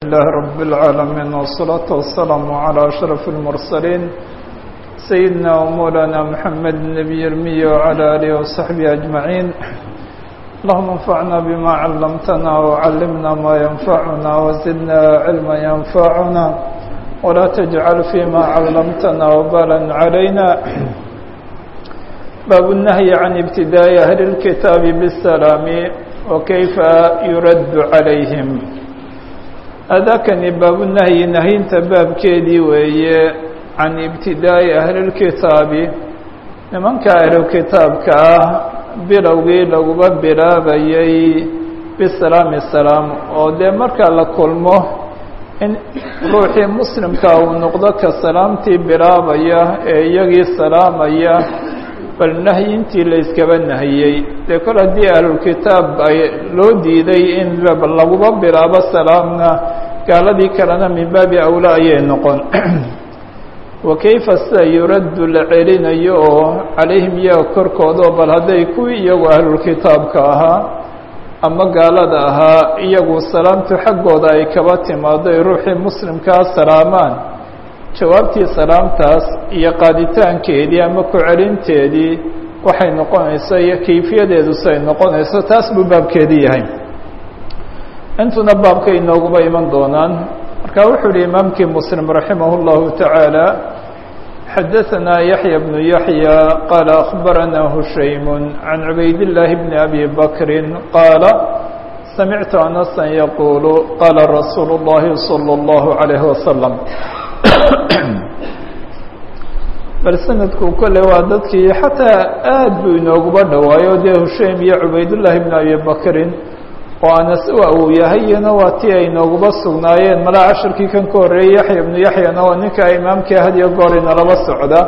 لله رب العالمين والصلاة والسلام على أشرف المرسلين سيدنا ومولانا محمد النبي المي وعلى آله وصحبه أجمعين اللهم انفعنا بما علمتنا وعلمنا ما ينفعنا وزدنا علما ينفعنا ولا تجعل فيما علمتنا وبالا علينا باب النهي عن ابتداء أهل الكتاب بالسلام وكيف يرد عليهم أذاكني باب النهي نهينت باب كيدي وهي عن ابتداء أهل الكتاب nimanka ahlukitaabka ah bilowgii laguba bilaabayay bisalaami salaam oo dee marka la kulmo in ruuxii muslimka uu noqdo ka salaamtii bilaabaya ee iyagii salaamaya bal nahyintii la yskaba nahiyey dee kol haddii ahlulkitaab ay loo diiday in laguba bilaabo salaamna gaaladii kalena min baabi awla ayay noqon wakayfa sida yuraddu la celinayo oo calayhim iyaga korkooda bal hadday kuwii iyagu ahlulkitaabka ahaa ama gaalada ahaa iyagu salaamtu xaggooda ay kaba timaado ay ruuxii muslimkaa salaamaan jawaabtii salaamtaas iyo qaaditaankeedii ama ku celinteedii waxay noqonayso iyo kayfiyadeedu siay noqonayso taas buu baabkeedii yahay intuna baabka inooguba iman doonaan marka wuxuu uhi imaamkii muslim raximah اllahu taعaalى xadaثna yaحya bnu yaحya qaala akhbarana hushaym can cubayd الlahi bni abi bakri qaala samictu anasa yaqulu qaala rasuulu اllahi salى اllahu عalayh wasalam bal sanadku kole waa dadkii xataa aad buu inooguba dhowaayo dee hushaym iyo cubaydullahi bni abi bakrin oo anas u awow yahayna waa tii ay nooguba sugnaayeen malaa cashirkii kan ka horreeyey yaxya ibnu yaxyana waa ninka imaamkii had iyo goor inalaba socda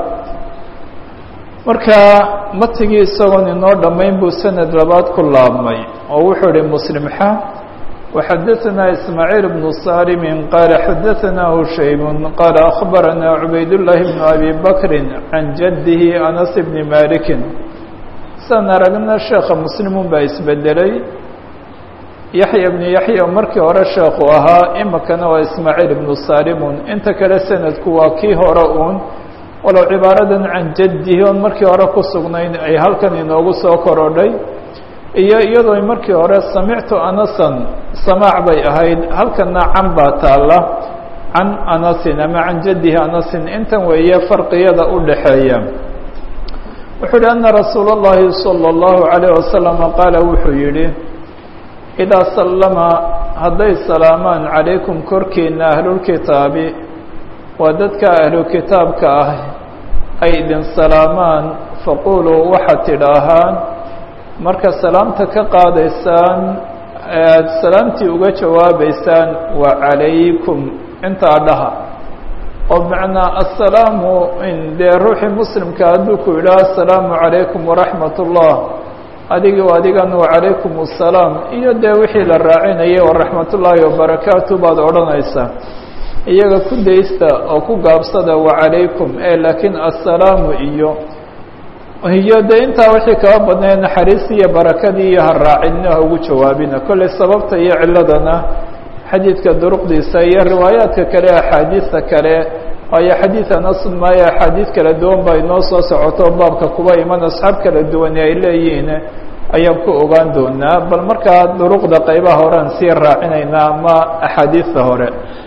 marka matigii isagoon inoo dhammayn buu sanad labaad ku laabmay oo wuxuu ihi muslimxa waxadaثana ismaaciil bnu salimin qaala xadaثana hushaymun qaala akhbarana cubaydullaahi bnu abi bakrin can jaddihi anas bni malikin saan aragna sheekha muslimun baa isbedelay yaxya ibnu yaxya markii hore sheekhu ahaa imikana waa ismaaciil ibnu salimun inta kale sanadku waa kii hore uun walow cibaaradan can jaddihi oon markii hore ku sugnayn ay halkan inoogu soo korodhay iyo iyadoo markii hore samictu anasan samaac bay ahayd halkana can baa taalla can anasin ama can jaddihi anasin intan weeye farqiyada u dhaxeeya wuxuu yihi ana rasuula اllahi salى اllahu عalayh wasalama qaala wuxuu yihi idaa sallama hadday salaamaan calaykum korkiina ahlulkitaabi waa dadka ahlukitaabka ah ay idin salaamaan faquluu waxaad tidhaahaan marka salaamta ka qaadaysaan aada salaamtii uga jawaabaysaan wa calaykum intaa dhaha oo macnaa assalaamu dee ruuxii muslimka hadduu ku yidhaha assalaamu calaykum waraxmat ullah adigi adigan wacalaykum الsalaam iyo dee wixii la raacinayay waraxmat ullaahi wabarakaatu baad odhanaysaa iyaga ku daysta oo ku gaabsada wacalaykum e laakiin assalaamu iyo iyo dee intaa wixii kaba badnay naxariis iyo barakadii iyo ha raacinna ha ugu jawaabina kolley sababta iyo ciladana xadiidka duruqdiisa iyo riwaayaadka kale axaadiista kale waayo xadiid anasun maayo axaadiid kala duwan baa inoo soo socoto baabka kuba iman asxaab kala duwani ay leeyihiin ayaan ku ogaan doonaa bal markaa duruqda qaybaha horean sii raacinaynaa ama axaadiista hore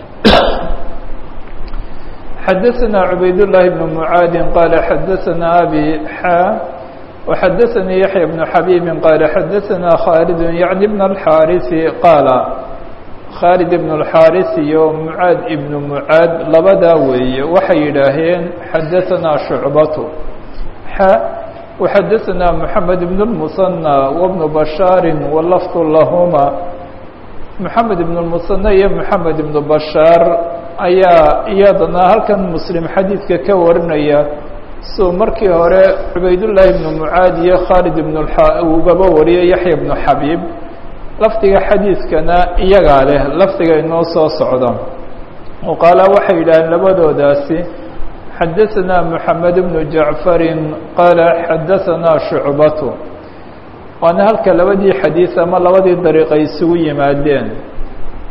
xadaثna cubaydالlahi bn mucaadi qaala xadaثna abi xa وxadaثanii yaحya bn xabiibi qaala xadaثna khaalid yaعni bn اlxaariثi qaala khaalid ibn اlxaaris iyo mucaad ibnu mucaad labadaa weeye waxay yidhaaheen xadaثanaa shucbatu xa waxadaثanaa moxamed ibn اlmusanى wbnu bashaari walafdu lahuma moxamed ibn اlmusanى iyo moxamed ibnu bashaar ayaa iyadana halkan muslim xadiidka ka warinaya suu markii hore cubaydullaahi ibnu mucaad iyo khaalid ibn ugaba wariyay yaxya ibnu xabiib lafdiga xadiidkana iyagaa leh lafdiga inoo soo socda oo qaala waxay yidhaaheen labadoodaasi xadaثna moxamed bnu jacfarin qaala xadaثanaa shucbatu waana halka labadii xadiid ama labadii dariiq ay isugu yimaadeen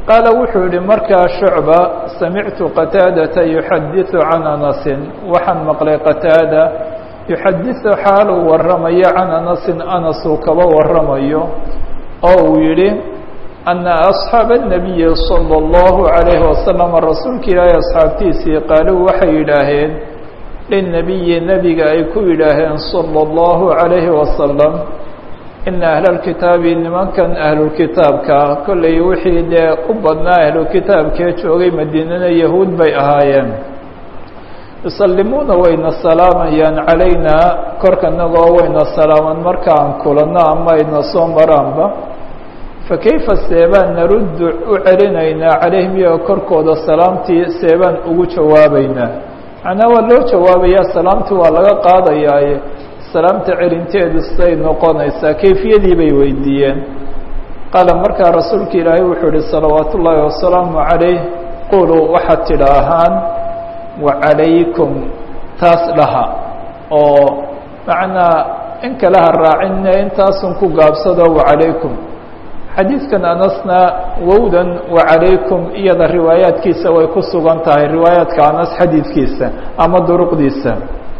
qaala wuxuu yihi markaa shucba samictu qataadata yuxadiثu can anasin waxaan maqlay qataada yuxadiثu xaaluu waramayo can anasin anasuu kaba waramayo oo uu yihi ana asxaaba الnabiyi salى اllahu عalayhi wasalam rasuulka ilaahay asxaabtiisii qaaluu waxay yidhaaheen linabiyi nebiga ay ku yidhaaheen salى اllahu عalayhi wasalam ina ahlاlkitaabi nimankan ahlulkitaabka kollay wixii dee u badnaa ahlukitaabkee joogay madiinana yahuud bay ahaayeen yusallimuuna wayna salaamayaan calaynaa korkanagoo wayna salaaman markaan kulanno ama ayna soo maraanba fakayfa seebaan naruddu u celinaynaa calayhim iyaga korkooda salaamtii seebaan ugu jawaabaynaa macnaa waa loo jawaabayaa salaamtii waa laga qaadayaaye salaamta celinteedu siday noqonaysaa kayfiyadii bay weydiiyeen qaala markaa rasuulka ilaahay wuxuu ihi salawaatu ullaahi wasalaamu calayh quluu waxaad tidhaahaan wacalaykum taas dhaha oo macnaa in kale ha raacinne intaasun ku gaabsado wacalaykum xadiidkan anasna wowdan wacalaykum iyada riwaayaadkiisa way ku sugan tahay riwaayaadka anas xadiidkiisa ama duruqdiisa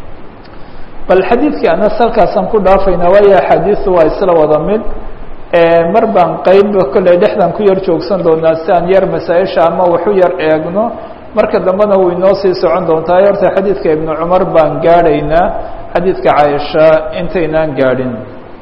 bal xadiidkii anas halkaasaan ku dhaafaynaa waayo axaadiisu waa isla wada mid mar baan qeyb kolley dhexdan ku yar joogsan doonaa si aan yar masaa-isha ama waxu yar eegno marka dambena way inoo sii socon doontaa horta xadiidka ibnu cumar baan gaadhaynaa xadiidka caaisha intaynaan gaadhin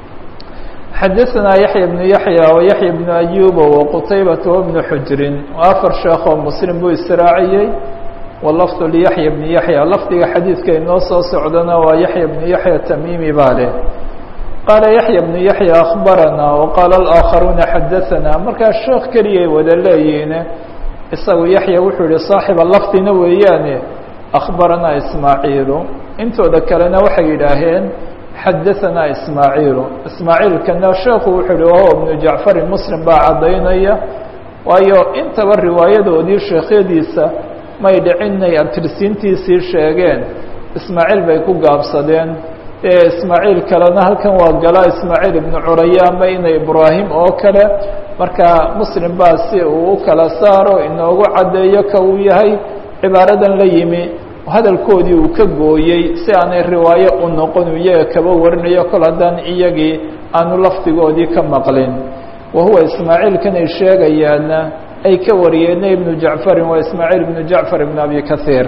xadaثna yaحya بن yaحya وyaحya بن أyuba وqtaybata وبن xujrin afar sheekoo mslim buu israaciyey wlafظ لyaحya بن yaحya lafdiga xadiidka inoo soo socdana waa yaحya بن yaحya tamimi baa leh qaala yaحya بن yaحya أخbarana وqaala الآakharuuna xadaثna markaa sheekh keliyay wada leeyihiin isagu yaحya wuxuu yihi صaaxiba lafdina weeyaane أخbarana ismaaعiilu intooda kalena waxay yidhaaheen xadaثna ismaaعiilu ismaaعiilkana sheekhu wuxuu uhi wahuwa بnu jacfarin muslim baa caddaynaya waayo intaba riwaayadoodii sheekhyadiisa may dhicinay abtirsiintiisii sheegeen ismaaعiil bay ku gaabsadeen ee ismaaعiil kalena halkan waa galaa ismaaعiil ibnu curaya ama ina ibraahim oo kale marka muslim baa si uu u kala saaro inoogu caddeeyo ka uu yahay cibaaradan la yimi hadalkoodii uu ka gooyey si aanay riwaayo u noqon iyaga kaba warinayo kol haddaan iyagii aanu lafdigoodii ka maqlin wa huwa ismaaciilkan ay sheegayaana ay ka wariyeen ibnu jacfarin waa ismaaciil ibnu jacfar ibn abi kahiir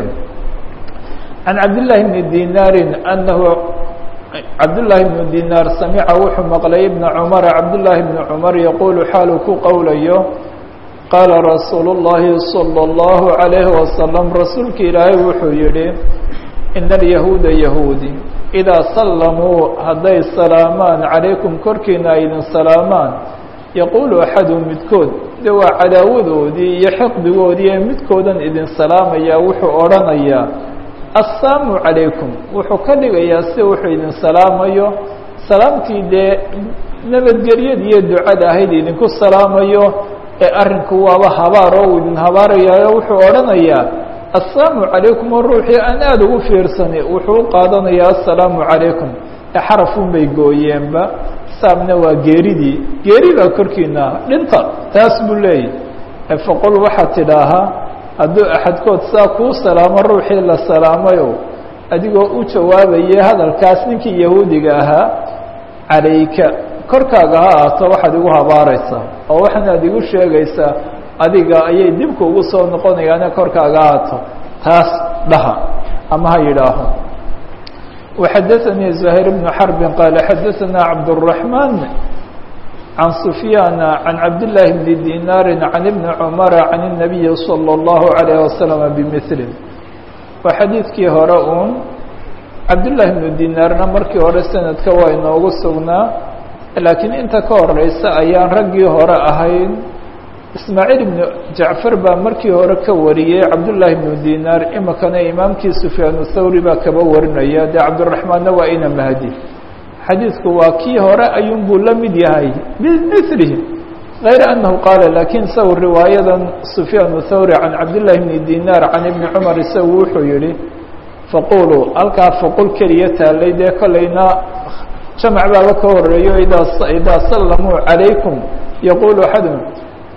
can cabdillaahi bni dinaarin anahu cabdullaahi bnu dinaar samica wuxuu maqlay ibna cumara cabdullaahi bni cumar yaquulu xaaluu ku qowlayo qaala rasuulu اllahi salى اllahu عalayhi wasalam rasuulka ilaahay wuxuu yihi ina alyahuuda yahuudi idaa sallamuu hadday salaamaan calaykum korkiina ay idin salaamaan yaquulu axadu midkood de waa cadaawadoodii iyo xiqdigoodii ee midkoodan idin salaamayaa wuxuu odhanayaa assaamu calaykum wuxuu ka dhigayaa si wuxuu idin salaamayo salaamtii dee nabadgelyada iyo ducada ahayd idinku salaamayo ee arrinku waaba habaar oo uu idin habaarayaayo wuxuu odhanayaa assalaamu calaykum oo ruuxii aan aada ugu fiirsani wuxuu u qaadanayaa assalaamu calaykum ee xarafun bay gooyeenba saamna waa geeridii geeri baa korkiina dhinta taas buu leeyahy faqul waxaad tidhaahaa hadduu axadkood saa kuu salaamo ruuxii la salaamayo adigoo u jawaabayay hadalkaas ninkii yahuudiga ahaa calayka korkaaga ha ahaato waxaad igu habaaraysaa oo waxaanaad igu sheegaysaa adiga ayay dibka ugu soo noqonayaane korkaaga ha ahaato taas dhaha ama ha yidhaaho وxadaثnii زahير بن xرب qال xadaثna cabdالرحمن عan سفyاn عan cabdاللahi بن ديناr عan بن cمر عan النaبي صلى الله عليه وسلم بmثله waa xadiidkii hore un cabdاللahi بن dيناarna markii hore sanadka waa inoogu sugnaa laakiin inta ka horeysa ayaan raggii hore ahayn ismaaعiil ibn jacfar baa markii hore ka wariyey cabdullaahi ibnu dinaar imikana imaamkii sufyaan thawri baa kaba warinaya dee cabdiraxmaanna waa ina mahdi xadiidku waa kii hore ayuun buu la mid yahay bimilihi غayra anahu qaala lakiin isagu riwaayadan sufyaan thawri can cabdillahi bni dinaar can ibni cumar isagu wuxuu yihi faquluu halkaa faqul keliya taalay dee kolayna jamac baaba ka horeeyo idaa idaa sallamuu calaykum yaqulu axadum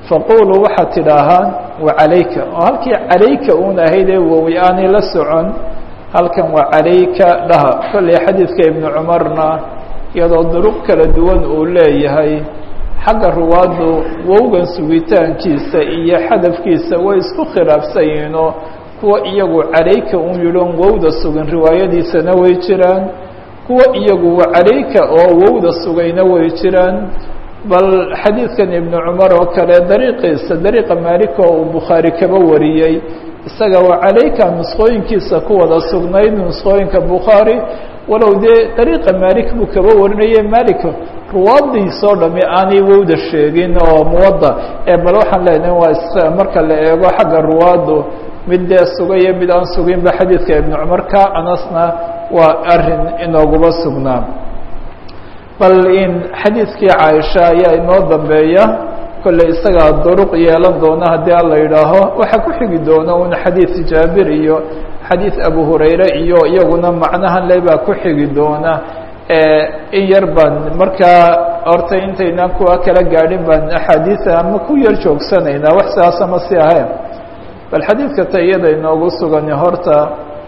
faquluu waxaad tidhaahaan wacalayka oo halkii calayka uun ahayd ee wowi aanay la socon halkan waa calayka dhaha kolley xadiidka ibnu cumarna iyadoo duruq kala duwan uu leeyahay xagga ruwaaddu wowgan sugitaankiisa iyo xadafkiisa way isku khilaafsan yihiinoo kuwa iyagu calayka un yidhoon wowda sugan riwaayadiisana way jiraan kuwa iyagu wacalayka oo wowda sugayna way jiraan bal xadiidkan ibnu cumar oo kale dariiqiisa dariiqa maalika oo uu bukhaari kaba wariyey isaga wacalayka nusqooyinkiisa ku wada sugnayd nusqooyinka bukhaari walow dee dariiqa maalik buu kaba warinayay malik ruwaadiisoo dhami aanay wowda sheegin oo muwadda ee bal waxaan leenahay waa is marka la eego xagga ruwaaddu mid dee sugayo mid aan suginba xadiidka ibnu cumar ka anasna waa arin inooguba sugnaa bal in xadiidkii caaisha ayaa inoo dambeeya kolley isagaa duruq yeelan doona haddii alla yidhaaho waxaa ku xigi doona un xadiid jaabir iyo xadiid abu hurayre iyo iyaguna macnahan le baa ku xigi doona in yar baan markaa horta intaynaan kuwa kala gaadhin baan axaadiida ama ku yar joogsanaynaa wax sidaas ama si ahayn bal xadiidka ta iyada inoogu sugani horta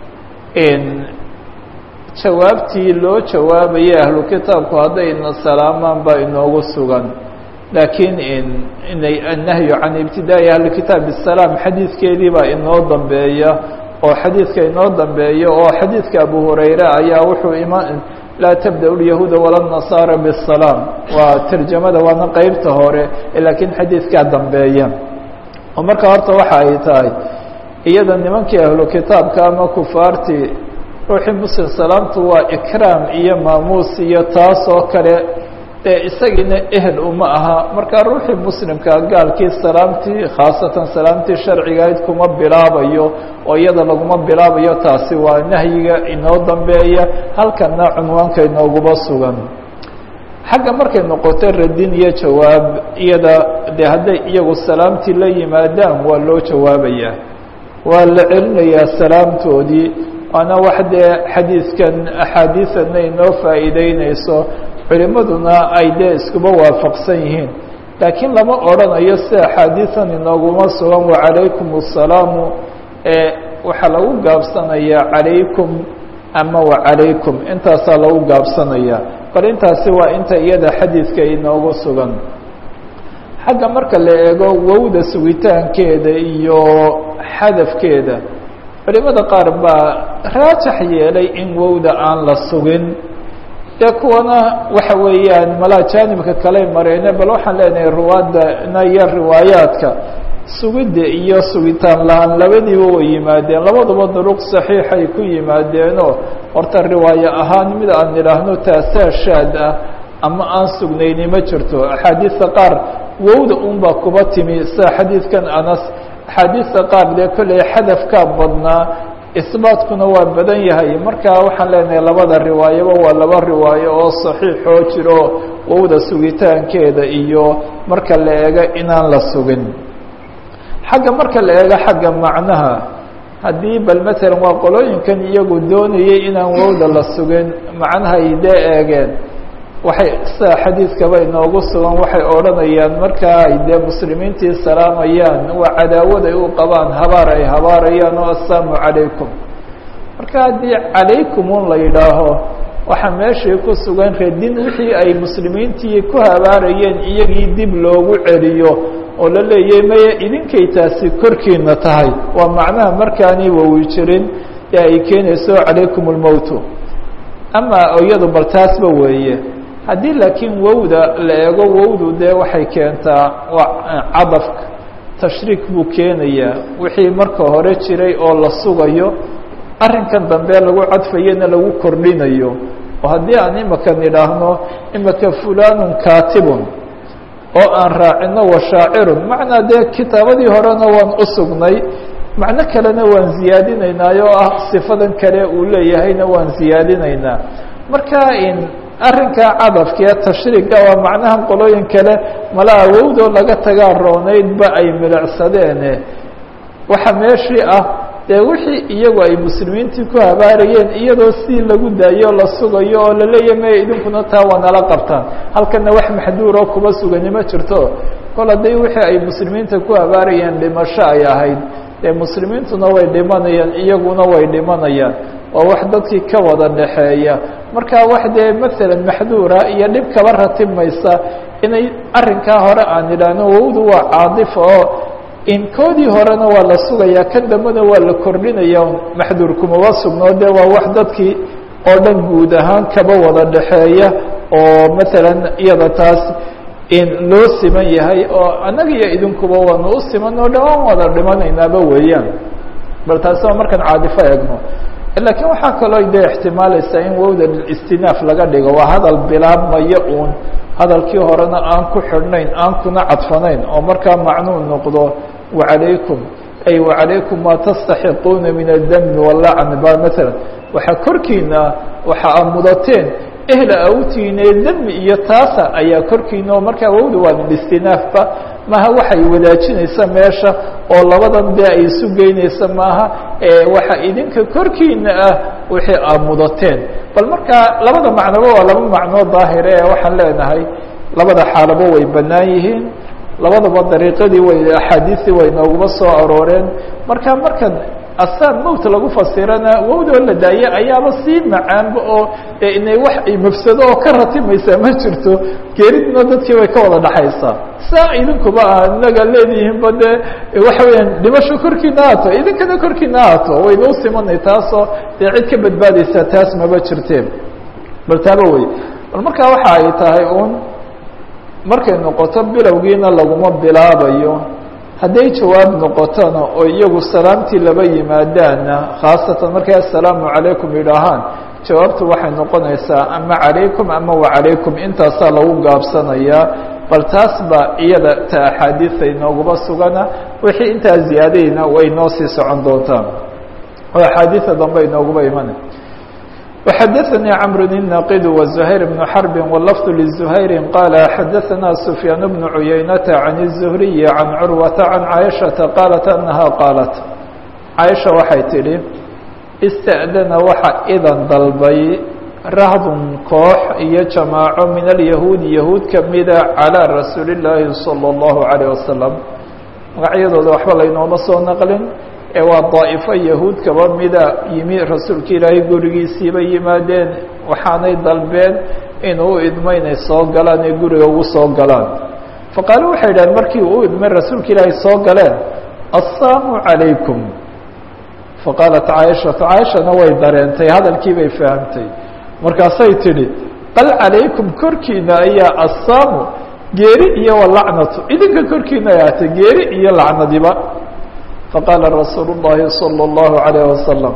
jawaabtii loo jawaabayay ahlu kitaabku haddayna salaamaan baa inoogu sugan laakiin inay annahyu can ibtidaa'i ahli kitaab bisalaam xadiidkeedii baa inoo dambeeya oo xadiidka inoo dambeeya oo xadiidka abu hurayre ayaa wuxuu ima laa tabda lyahuuda wala nasaara bisalaam waa tarjamada waana qeybta hore laakiin xadiidkaa dambeeya oo marka horta waxa ay tahay iyada nimankii ahlu kitaabka ama kufaartii ruuxii muslim salaamtu waa ikraam iyo maamuus iyo taas oo kale ee isagiina ehel uma aha markaa ruuxii muslimka gaalkii salaamtii khaasatan salaamtii sharcigahayd kuma bilaabayo oo iyada laguma bilaabayo taasi waa nahyiga inoo dambeeya halkana cunwaanka inooguba sugan xagga markay noqoto radin iyo jawaab iyada dee hadday iyagu salaamtii la yimaadaan waa loo jawaabayaa waa la celinayaa salaamtoodii waana wax dee xadiidkan axaadiisanna inoo faa'iideynayso culimaduna ay dee iskuba waafaqsan yihiin laakiin lama odrhanayo si axaadiisan inooguma sugan wacalaykum الsalaamu ee waxaa lagu gaabsanayaa calaykum ama wacalaykum intaasaa lagu gaabsanaya bal intaasi waa inta iyada xadiidka inoogu sugan xagga marka la eego wowda sugitaankeeda iyo xadafkeeda culimada qaar baa raajax yeelay in wowda aan la sugin dee kuwana waxa weeyaan malaa jaanibka kale mareene bal waxaan leenahay ruwaadana iyo riwaayaadka sugidda iyo sugitaan la-aan labadiiba way yimaadeen labaduba duruq saxiixay ku yimaadeenoo horta riwaayo ahaan mid aan idhaahno taasaa shaad ah ama aan sugnayni ma jirto axaadiista qaar wowda unbaa kuba timi sida xadiidkan anas axaadiista qaar dee kolley xadafkaa badnaa isbaatkuna waa badan yahay marka waxaan leenahay labada riwaayaba waa laba riwaayo oo saxiixoo jiro wowda sugitaankeeda iyo marka la eego inaan la sugin xagga marka la eego xagga macnaha haddii bal matalan waa qolooyinkan iyagu doonayay inaan wowda la sugin macnahay dee eegeen waxay sida xadiidkaba inoogu sugan waxay odhanayaan markaa ay dee muslimiintii salaamayaan waa cadaawad ay u qabaan habaar ay habaarayaan oo assalaamu calaykum marka haddii calaykum un la yidhaaho waxaa meeshii ku sugan radin wixii ay muslimiintii ku habaarayeen iyagii dib loogu celiyo oo la leeyahay maya idinkay taasi korkiina tahay waa macnaha markaanay wowi jirin ee ay keenayso calaykum اlmowtu ama iyadu bal taasba weeye haddii laakiin wowda la eego wowdu dee waxay keentaa waa cadafka tashriik buu keenayaa wixii marka hore jiray oo la sugayo arrinkan dambe lagu cadfayana lagu kordhinayo oo haddii aan imaka nidhaahno imaka fulanun katibun oo aan raacino wa shaacirun macnaa dee kitaabadii horena waan u sugnay macno kalena waan ziyaadinaynaa oo ah sifadan kale uu leeyahayna waan ziyaadinaynaa marka in arrinkaa cadafkee tashriiga waa macnaha qolooyin kale mala awowdoo laga tagaa roonaydba ay milicsadeene waxa meeshii ah dee wixii iyagu ay muslimiintii ku habaarayeen iyadoo si lagu daayo la sugayo oo laleeyahy maya idinkuna taa waa nala qabtaan halkana wax maxduuroo kuma sugani ma jirto kol haddii wixii ay muslimiinta ku habaarayeen dhimasho ay ahayd dee muslimiintuna way dhimanayaan iyaguna way dhimanayaan waa wax dadkii ka wada dhaxeeya marka wax dee masalan maxduura iyo dhib kaba ratibmaysa inay arrinkaa hore aan idhaahno wowdu waa caadifa oo in koodii horena waa la sugayaa kan dambena waa la kordhinaya maxduur kumaba sugnoo dee waa wax dadkii oo dhan guud ahaan kaba wada dhaxeeya oo masalan iyada taas in loo siman yahay oo annaga iyo idinkuba waanu u siman oo dhan waan wada dhimanaynaaba weeyaan bal taasi waa markaan caadifo eegno lakiin waxaa kaloo dee ixtimaalaysaa in wowda istinaaf laga dhigo waa hadal bilaabmaya uun hadalkii horena aan ku xidhnayn aan kuna cadfanayn oo markaa macnuu noqdo wacalaykum ay wacalaykum maa tastaxiquuna min adami walacn ba maala waxaa korkiina waxa aa mudateen ehla awtiine demi iyo taasa ayaa korkiina oo markaa wowda waa istinaafba maaha waxay wadaajinaysa meesha oo labadan dee ay isu geynaysa maaha waxa idinka korkiina ah wixii aa mudateen bal markaa labada macnoba waa laba macnoo daahire ee waxaan leenahay labada xaalabo way bannaan yihiin labadaba dariiqadii way axaadiistii way nooguma soo arooreen marka markan asaan mowt lagu fasirana wowdoo la daaye ayaaba sii macaanba oo inay wax ay mafsado oo ka ratimaysaa ma jirto geeridna dadkii way ka wada dhaxaysaa saa idinkuba ah inaga leedihiinba dee waxa weeyaan dhimasho korkiina haato idinkana korkiina haato wayba u simanay taasoo dee cid ka badbaadaysaa taas maba jirteen bal taaba wey bal markaa waxa ay tahay uun markay noqoto bilowgiina laguma bilaabayo hadday jawaab noqotona oo iyagu salaamtii laba yimaadaana khaasatan markay assalaamu calaykum yidhaahaan jawaabtu waxay noqonaysaa ama calaykum ama wacalaykum intaasaa lagu gaabsanayaa bal taas baa iyada ta axaadiisa inooguma sugana wixii intaa ziyaadayna way noo sii socon doontaa oo axaadiisa dambe inooguma imana وxdثnي cمر الناqd وزهير بن حرب واللفظ لزهير قال xdثnا سفيان بن عيينة عن الزهري عن عروة عن عائشةa قالت أنها قالت عائشha waxay tidhi اsتأdنa waxa idan dalbay rahd koox iyo جamاaعo min اليهوud يهوud kamida عalى رasuuل اللahi صلى الله عليه وسلم magacyadooda waxba laynooma soo nqlin ee waa daa'ifo yahuud kaba mida yimi rasuulka ilaahay gurigiisiiba yimaadeen waxaanay dalbeen inuu u idmo inay soo galaan ee guriga ugu soo galaan faqaalu waxay idhaheen markii uu idmay rasuulka ilaahay soo galeen assaamu calaykum faqaalat caaishatu caaishana way dareentay hadalkii bay fahamtay markaasay tidhi bal calaykum korkiina ayaa assaamu geeri iyo walacnatu idinka korkiina ay ahatay geeri iyo lacnadiba faqaala rasuulu الlahi salى الlahu عalيه wasalam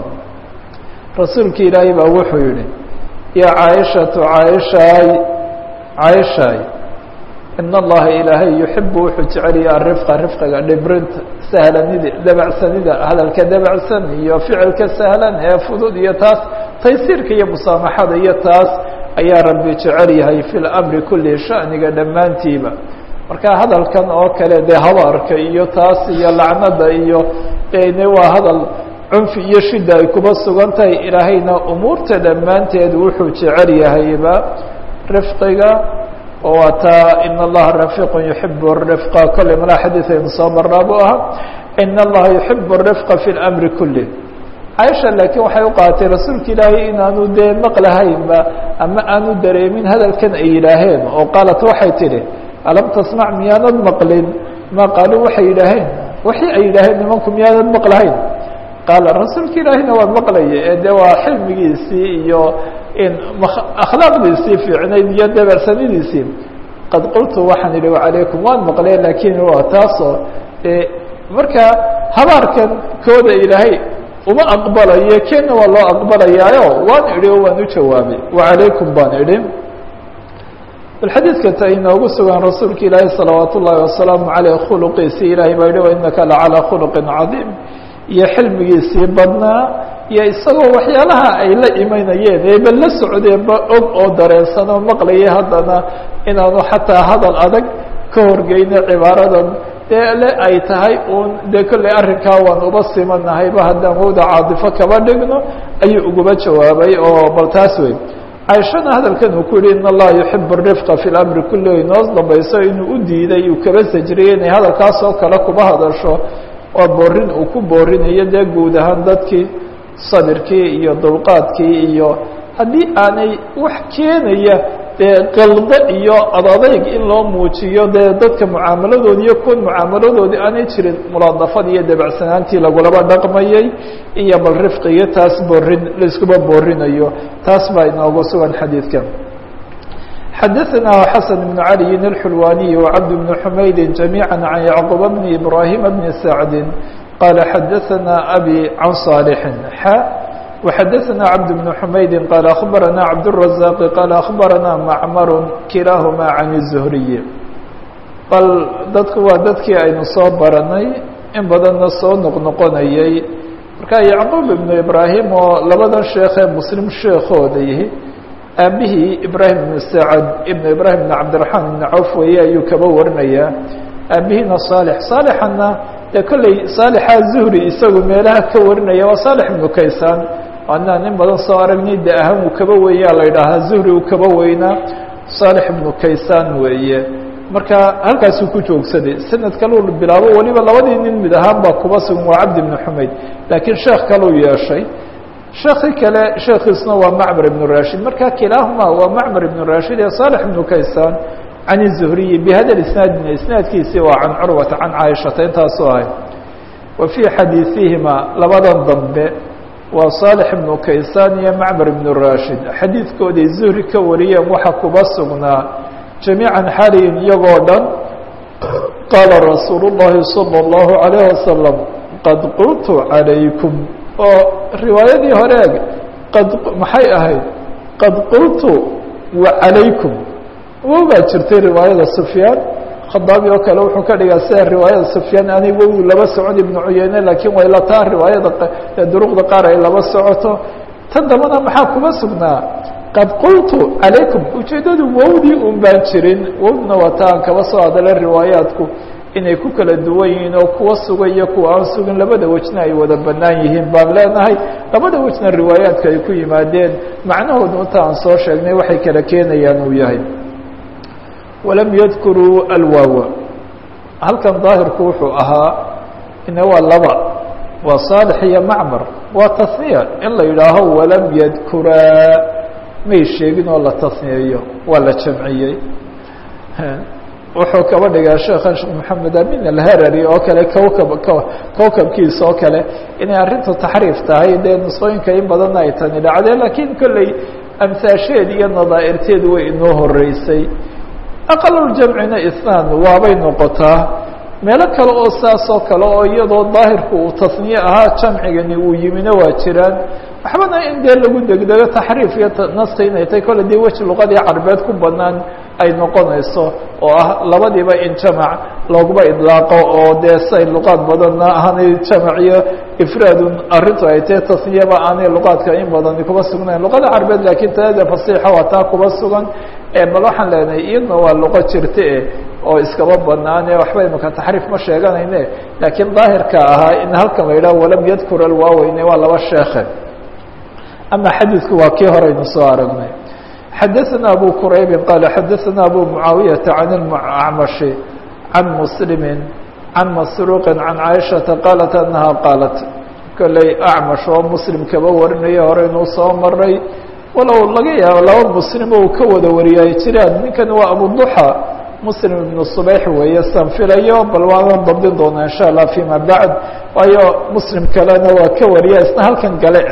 rasuulki ilaahay baa wuxuu yihi yaa caaishatu caaishaay caaishaay in allaha ilaahay yuxibu wuxuu jecelaya arifqa rifqiga dhibrinta sahlanida dabacsanida hadalka dabacsan iyo ficilka sahlan ee fudud iyo taas taysiirka iyo musaamaxada iyo taas ayaa rabbi jecel yahay fi lamri kuli shaniga dhammaantiiba marka hadalkan oo kale dee habaarka iyo taas iyo lacnada iyo ne waa hadal cunfi iyo shida ay kuba sugan tahay ilaahayna umuurta dhammaanteed wuxuu jecel yahayba rifqiga oo waa taa in allaha rafiiq yuxibu rifqa kolley malaa xadiid aynu soo marnaa bu ahaa in allaha yuxibu rifqa fi lamri kuli caaisha laakiin waxay u qaaatay rasuulka ilaahay inaanu dee maqlahaynba ama aanu dareemin hadalkan ay yidhaaheen oo qaalat waxay tidhi alam tasmac miyaanad maqlin ma qaaluu waxay yidhaaheen waxii ay yidhaaheen nimanku miyaanad maqlahayn qaala rasuulka ilaahina waa maqlaya ee de waa xilmigiisii iyo in akhlaaqdiisii fiicnayd iyo dabeersanidiisii qad qultu waxaan idhi wacalaykum waan maqlee laakiin waa taasoo marka habaarkan kooda ilaahay uma aqbalayo keena waa loo aqbalayaayo waan idhi oo waan u jawaabay wacalaykum baan idhi bal xadiidka ta inoogu sugan rasuulka ilaahi salawaat ullaahi wasalaamu caleyh khuluqiisii ilahay baa yihi wainaka lacalaa khuluqin cadiim iyo xilmigiisii badnaa iyo isagoo waxyaalaha ay la imanayeen eeba la socdeenba og oo dareensan oo maqlayay haddana inaanu xataa hadal adag ka horgeyno cibaaradan dee le ay tahay uun dee kolley arrinkaa waan uba simanahayba haddaan wowda caadifo kaba dhigno ayuu uguba jawaabay oo bal taas wey caaishana hadalkan uu ku yihi in allaha yuxibu rifqa fi lamri kulli inoos dambayso inuu u diiday uu kaba sajriyey inay hadalkaas oo kale kuba hadasho oo boorin uu ku boorinayo dee guud ahaan dadkii sabirkii iyo dulqaadkii iyo haddii aanay wax keenaya dee qaldo iyo adadayg in loo muujiyo dee dadka mucaamaladoodi iyo kuwan mucaamaladoodii aanay jirin mulaadafad iyo dabacsanaantii lagulaba dhaqmayay iyo bal rifqiyo taas boorin laiskuba boorinayo taas baa inoogu sugan xadiidkan xadaثna xasan بن عaliyi الxulwaniي وcabd بن xumaydi جamيعا عan yعqub bn ibrahima bn sacdi qala xadaثna abi can صاalحi xa وxadaثna cabd بن xumaydi qala aخbarana cabdالرaزاq qala aخbarana macmar kilaahuma can الزhriي bal dadku waa dadkii aynu soo baranay in badanna soo noqnoqonayay marka yacquub ibnu ibraahim oo labadan sheekee muslim sheekooda yihi aabihii ibraahim ibnu sacad ibnu ibraahim ibn cabdiraxmaan ibnu cawf weeye ayuu kaba warinayaa aabihiina saalix saalixana dee kolley saalixa zuhri isagu meelaha ka warinaya waa saalix ibnu kaysaan anaan in badan soo aragnay de ahaan uu kaba weeyaa la idhaahaa zuhri uu kaba weynaa saalix ibnu kaysaan weeye marka halkaasuu ku joogsaday sanad kaleu bilaabo weliba labadii nin mid ahaan baa kuba sugan waa cabdi ibnu xumayd laakiin sheekh kaleu yeeshay sheekii kale sheekiisna waa macmar ibnu rashid marka kilaahuma waa macmar ibnu rashid ee saalix ibnu kaysaan can الzuhriyi bihada isnaadina isnaadkiisii waa can curwata can caaishata intaasoo ahay wa fii xadiiثihima labadan dambe waa saalix ibnu kaysaan iyo macmar ibnu rashid xadiidkooday zuhri ka wariyeen waxa kuba sugnaa jamiican xaliyin iyagoo dhan qaala rasuulu الlahi salى الlahu عalayه wasalam qad qultu calaykum oo riwaayadii horeeg qad maxay ahayd qad qultu wa calaykum wow baa jirtay riwaayada sufyaan khadaabi oo kale wuxuu ka dhigaa sida riwaayada sufyaan aanay wow laba socon ibnu cuyeyne laakiin way la taa riwaayada duruqda qaar ay laba socoto tan dambana maxaa kuma sugnaa qad qultu calaykum ujeeddadu wowdii un baan jirin wowdna waa ta aan kaba soo hadalay riwaayaadku inay ku kala duwan yihiin oo kuwa suga iyo kuwa aan sugin labada wejna ay wada bannaan yihiin baan leenahay labada wejna riwaayaadka ay ku yimaadeen macnahoodu inta aan soo sheegnay waxay kala keenayaan uu yahay walam yadkuruu alwaawa halkan daahirku wuxuu ahaa ina waa laba waa saalix iyo macmar waa tasniya in la yidhaaho walam yadkuraa may sheegin oo la tasniyeeyo waa la jamciyey wuxuu kaba dhigaa sheekhan sheekh maxamed amin alharari oo kale kowkab kowkabkiisa oo kale inay arrintu taxriif tahay dee nusqooyinka in badanna ay tani dhacdeen laakiin kolley amsaasheed iyo nadaa'irteed way inoo horeysay aqaluljamcina isnaan waabay noqotaa meelo kale oo saas oo kale oo iyadoo daahirku uu tasniye ahaa jamcigani uu yimina waa jiraan waxbana in dee lagu degdego taxriif iyo naski inay tahay kolle dee weji luqadii carbeed ku banaan ay noqonayso oo ah labadiiba in jamac looguma idlaaqo oo dee say luqaad badanna aanay jamac iyo ifraadun arrintu ay tahe tasniyaba aanay luqaadka in badani kuba sugnayn luqada carbeed laakiin taada fasiixa waa taa kuba sugan bal waxaan leenahay iyadna waa luqo jirta e oo iskaba banaane waxba imaka taxriif ma sheeganayne laakiin daahirka ahaa in halkan la yidhaho walam yadkur alwaaweyne waa laba sheekhe ama xadiidku waa kii horeynu soo aragnay xadaثna abu quraybi qaala xadaثna abu mucaawiyaةa can اlacmashi can muslimi can masruuqi can caaishaةa qaalat anaha qaalat kolley acmash oo muslim kaba warinaya horeynuu soo maray walow laga yaabo laba muslim oo ka wada wariya ay jiraan ninkan waa abuduxa muslim ibnu subayx weeye san filayo bal waanan dabdin doonaa insha allah fima bacd waayo muslim kalena waa ka wariya isna halkan gale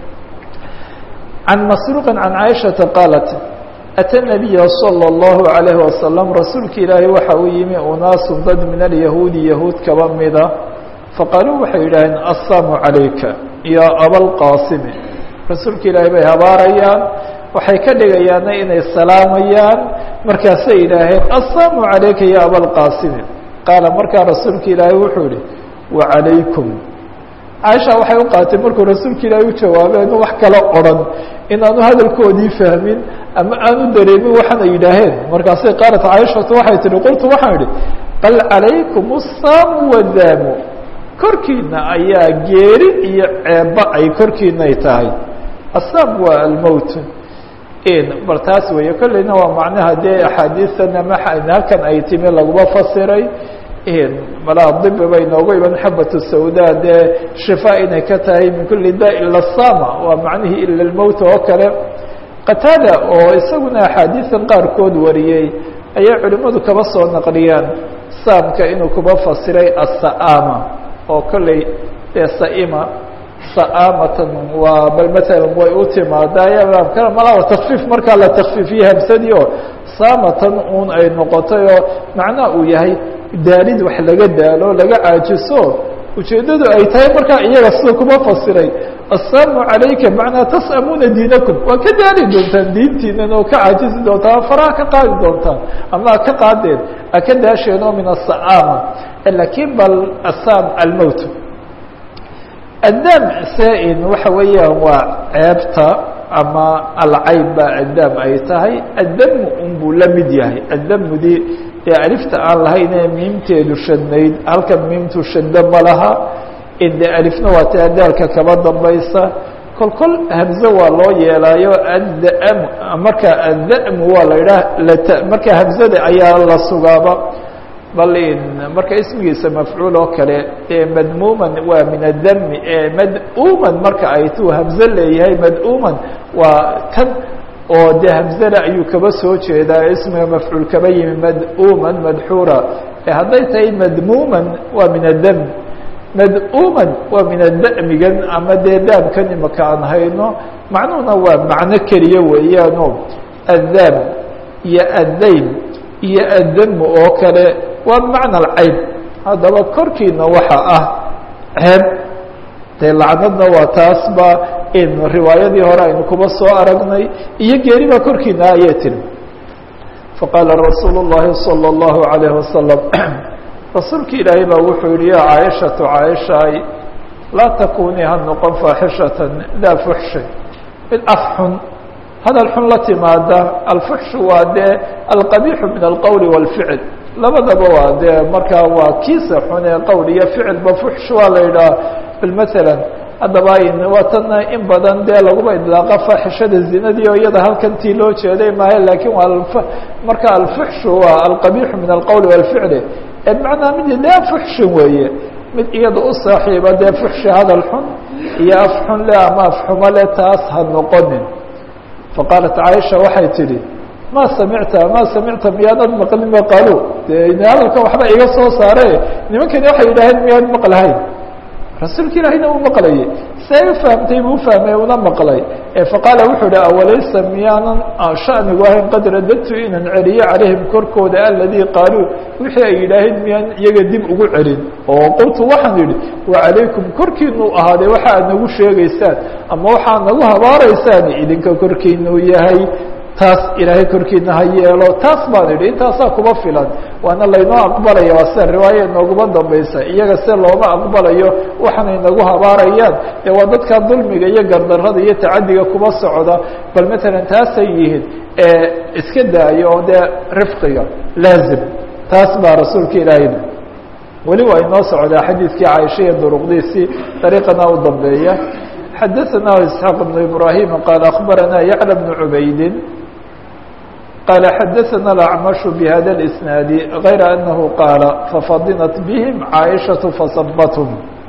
can masruuqi can caaishaةa qaalat ata nabiya salى اllahu عalayh wasalam rasuulka ilaahay waxa uu yimi unaasun dad min alyahuudi yahuud kaba mida faqaaluu waxay yidhaaheen assaamu calayka ya abalqaasimi rasuulka ilaahay bay habaarayaan waxay ka dhigayaana inay salaamayaan markaasay yidhaaheen assaamu calayka ya abalqaasimi qaala markaa rasuulka ilaahay wuxuu yihi wacalaykum caaisha waxay u qaatay markuu rasuulka ilaahay u jawaabeen wax kala odhan inaanu hadalkoodii fahmin ama aanu dareemin waxaana yidhaaheen markaasay qaalat caaishatu waxay tihi qultu waxaan idhi bal calaykum الsaamu wadaamu korkiina ayaa geeri iyo ceeba ay korkiinay tahay asaam waa almowt bal taas weeye kolleyna waa macnaha dee axaadiisana ma halkan ay timi laguma fasiray malaa dibi bay noogu iman xabat sawda dee shifaa inay ka tahay min kuli da ila sama waa macnihii ila lmowt oo kale qataada oo isaguna axaadiisan qaarkood wariyey ayay culimmadu kaba soo naqliyaan saamka inuu kuba fasiray asa'ama oo kolley dee saima sa'amatan waa bal matalan way u timaadaa malaa takfiif markaa la takfiifiye hamsadii oo saamatan un ay noqotay oo macnaha uu yahay daalid wax laga daalo laga caajiso ujeeddadu ay tahay markaa iyaga sida kuma fasiray asaamu calayka macnaa tas'amuuna diinakum waa ka daali doontaan diintiinan oo ka caajisi doontaan faraha ka qaadi doontaan ama ka qaadeen a ka daasheen oo min asa'ama lakiin bal asaam almowt addaam saa-in waxa weeyaan waa ceebta ama alcayb baa addaam ay tahay addamu unbuu la mid yahay addamudi ee alifta aan lahayn ee miimteedu shadnayd halkan miimtu shadda ma laha inde alifna waa ta adaalka kaba dambaysa kol kol hamze waa loo yeelaayo addam marka addamu waa la idhaah lata marka hamzada ayaa la sugaaba bal marka ismigiisa mafcuul oo kale ee madmuuman waa min addami ee mad-uman marka ay tuu hamze leeyahay mad-uman waa kan oo dee hamzada ayuu kaba soo jeedaa ismiga mafcuul kaba yimi mad-uman madxuura hadday tahay madmuuman waa min addam mad-uman waa min adda'migan ama dee daamkan imaka aan hayno macnuhuna waa macno keliya weeyaano addaam iyo addayn iyo addamu oo kale waa bimacna alcayb haddaba korkiina waxa ah ceeb dee lacnadna waa taasba in riwaayadii hore aynu kuba soo aragnay iyo geeri baa korkiina ayay tiri faqaala rasuulu الlahi salى الlahu عalayه wasalam rasuulki ilaahay baa wuxuu yihi ya caaishatu caaishaay laa takunii ha noqon faaxishatan daa fuxshin mid af xun hadal xun la timaada alfuxshu waa dee alqabiixu min alqowli wاlficl labadaba waa dee markaa waa kiisa xun ee qowl iyo ficilba fuxsh waa la yidhaha bal maala haddaba waa tana in badan dee laguma idlaaqa faaxishada zinadii oo iyada halkantii loo jeeday maayo lakin waa marka alfuxshu waa alqabiixu min alqowli wاlficli ee bimacnaa mid dee fuxshin weeye mid iyada u saaxiiba dee fuxshi hadal xun iyo af xun le ama af xumo le taas ha noqonin faqaalat caaisha waxay tidhi ma samicta ma samicta miyaanad maqlin ma qaalu de hadalkan waxba iga soo saare nimankani waxay yidhaaheen miyaad maqlahayn rasuulka ilaahayna uu maqlayay see u fahamtay buu ufahmay una maqlay faqaala wuxuu ihi awalaysa miyaanan shanigu ahayn qad radadtu inaan celiyo calayhim korkooda aladii qaaluu wixii ay yidhaaheen miyaan iyaga dib ugu celin oo qultu waxaan idhi wacalaykum korkiinuu ahaaday waxa aad nagu sheegaysaan ama waxaad nagu habaaraysaan idinka korkiinuu yahay taas ilaahay korkiina ha yeelo taas baan idhi intaasaa kuma filan waana laynoo aqbalaya waa sida riwaaya inooguma dambaysa iyaga se looma aqbalayo waxaanay nagu habaarayaan ee waa dadka dulmiga iyo gardarada iyo tacadiga kuma socda bal matalan taasay yihiin ee iska daayo oo dee rifqiga laazim taas baa rasuulka ilaahayna weli waa inoo socdaa xadiidkii caaisha iyo duruqdiisii dariiqana u dambeeya xadaثna isxaaq بن ibrahim qaal akbarana yعlى بن cubaydi qaala xadaثna اأcmaشh bhada الإsnaadi غayra anahu qaala fafadinat bihim caaishaةu fasabathm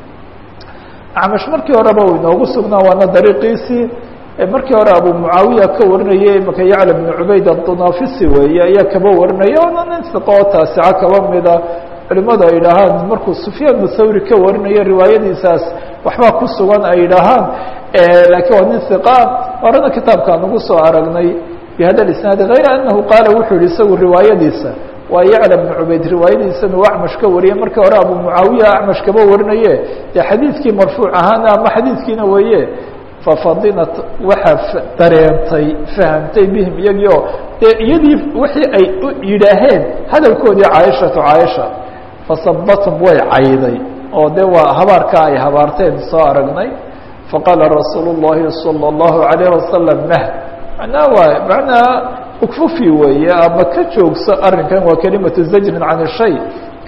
acmash markii horeba u inoogu sugnaa waana dariiqiisii markii hore abu mucaawiya ka warinayay imaka yacla بn cubayd aلطunafisi weeye ayaa kaba warinaya ona nin siqoo taasica kaba mida culimadu ay idhaahaan markuu sufyaan thawri ka warinayo riwaayadiisaas waxbaa ku sugan ay idhaahaan lakiin waa nin hiqa horena kitaabkaan ugu soo aragnay bihada isnaadi hayra anahu qaala wuxuu yihi isagu riwaayadiisa waa yacla bnu cubayd riwaayadiisana uu acmash ka wariyay markii hore abu mucaawiya acmash kaba warinaye dee xadiidkii marfuuc ahaana ama xadiidkiina weeye fafadinat waxaa dareentay fahamtay bihim iyagii oo dee iyadii wixii ay yidhaaheen hadalkoodii caaishatu caaisha fasabatum way cayday oo de waa habaarkaa ay habaarteen soo aragnay faqaala rasuulu الlahi salى الlahu عalayه wasalam mah manaa waa manaa ukfufi weeye ama ka joogso arrinkan waa kelimatu zajrin can shay ka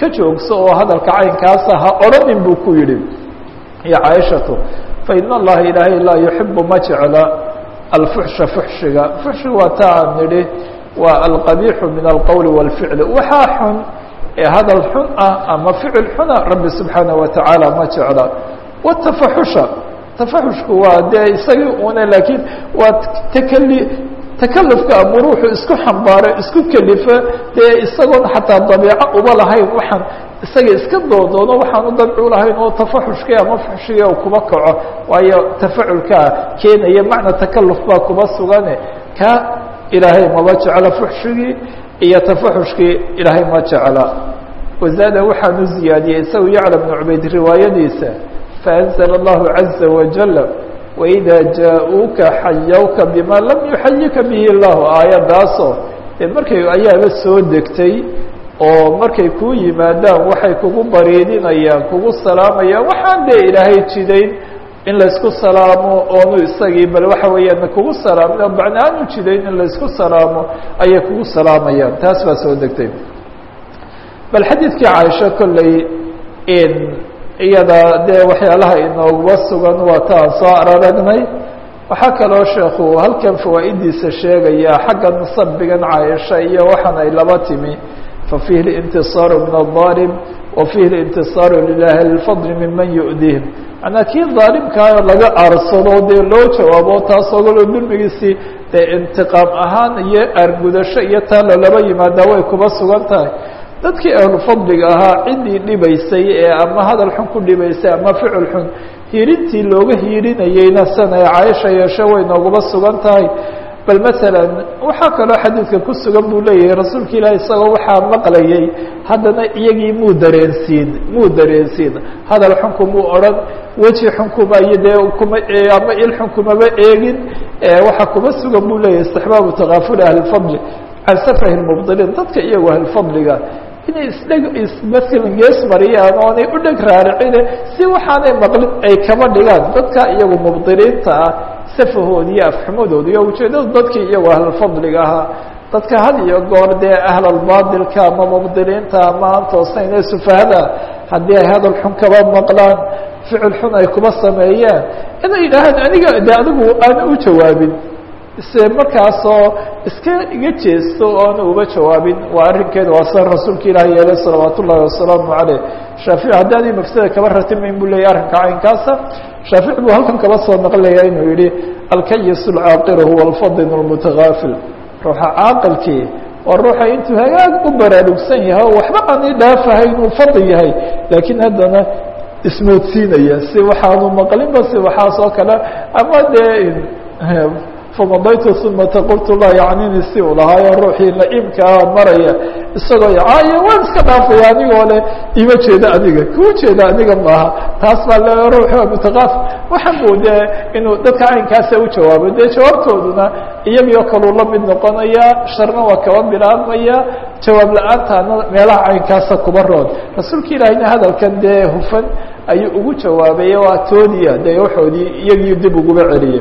ka joogso oo hadalka caynkaasa ha odhanin buu ku yidhi iyo caaishatu fain allaha ilaahay laa yuxibu ma jecla alfuxsha fuxshiga fuxshiga waa ta aan nidhi waa alqabiixu min alqowli wاlficli waxaa xun ee hadal xun ah ama ficil xuna rabbi subxaanaه watacaala ma jecla watafaxusha tafaxushku waa dee isagii una laakiin waa takali takalufka ama ruuxu isku xambaaro isku kelifa dee isagoon xataa dabiico uba lahayn waxaan isaga iska doodoono waxaan u dabcu lahayn oo tafaxushkii ama fuxshigii u kuba kaco waayo tafaculkaa keenaya macna takaluf baa kuba sugane ka ilaahay maba jecla fuxshigii iyo tafaxushkii ilaahay ma jecla wazaada waxaan u ziyaadiyey isagu yacla bnu cubayd riwaayadiisa faأnzl اllahu caza wajal waإida jaa-uuka xayawka bima lam yuxayika bihi اllahu aayaddaasoo dee markay ayaaba soo degtay oo markay kuu yimaadaan waxay kugu bariidinayaan kugu salaamayaan waxaan dee ilaahay jidayn in laysku salaamo oonu isagii bal waxa weeyaan kugu salaamin oo macna aanu jidayn in laysku salaamo ayay kugu salaamayaan taas baa soo degtay bal xadiidkii caaisho kolley iyada dee waxyaalaha inooguba sugan waa ta aan soo araragnay waxaa kaloo sheekhu halkan fawaa'idiisa sheegaya xagga musabigan caaisha iyo waxaan ay laba timi fafiihi اlintisaaru min الظaalim wa fiihi اlintisaaru lilahi اlfadl miman yu'dihim manaa kii daalimkaa laga aarsado dee loo jawaabo taas ogalo dulmigiisii dee intiqaam ahaan iyo aargudasho iyo taa lalaba yimaadaa way kuba sugan tahay dadkii ahlu fadliga ahaa ciddii dhibaysay ee ama hadal xun ku dhibaysay ama ficil xun hiirintii looga hiirinayeyna sana ee caaisha yeeshe way nooguba sugan tahay bal masalan waxaa kaloo xadiidka ku sugan buu leeyahay rasuulka ilaahi isagoo waxaa maqlayay haddana iyagii muu dareensiin muu dareensiin hadal xun kumuu odhan weji xun kuma iyo dee kuma ama il xun kumaba eegin waxaa kuma sugan buu leeyahay istixbaabu takaafuli ahlifadli can safahi mubdiliin dadka iyagu ahlifadliga inay isdheg ismasalan gees mariyaan oonay u dheg raaricine si waxaanay maqlin ay kaba dhigaan dadka iyagu mubdiliinta ah safahood iyo afxumadooda iyo ujeedada dadkii iyagu ahlulfadliga ahaa dadka had iyo goor dee ahlalbaadilka ama mubdiliinta ama aan toosayn ee sufahada haddii ay hadal xun kaba maqlaan ficil xun ay kuba sameeyaan inay yidhaahaan aniga de adigu aan u jawaabin se markaasoo iska iga jeesto oona uba jawaabin waa arrinkeeda waa sida rasuulka ilaah yeelay salawaat ullahi wasalaamu caleyh shaafici haddii adi mafsada kaba ratimayn buu leeyay arrinka caynkaasa shaafici buu halkan kaba soo naqlaya inuu yihi alkayis alcaaqilu huwa alfadin almutagaafil ruuxa caaqilkii waa ruuxa intuu hagaag u baraarugsan yahay oo waxba aani dhaafahay inuu fadli yahay laakiin haddana ismoodsiinaya si waxaanu maqlinba si waxaas oo kale ama dee famadaytu umata qultu laa yacnini si uu lahaayo ruuxii la-iimkaa maraya isagoo caayo waan iska dhaafaya anigoo le ima jeeda adiga kuu jeeda aniga maaha taas baa le ruuxi waa mutaqaafil waxan buu dee inuu dadka caynkaasa u jawaabo dee jawaabtooduna iyagii oo kaluu la mid noqonaya sharna waa kaba bilaabmaya jawaab la-aantaana meelaha caynkaasa kuba roon rasuulka ilaahina hadalkan dee hufan ayuu ugu jawaabay waa toodiya dee waxoodii iyagii dib uguba celiyay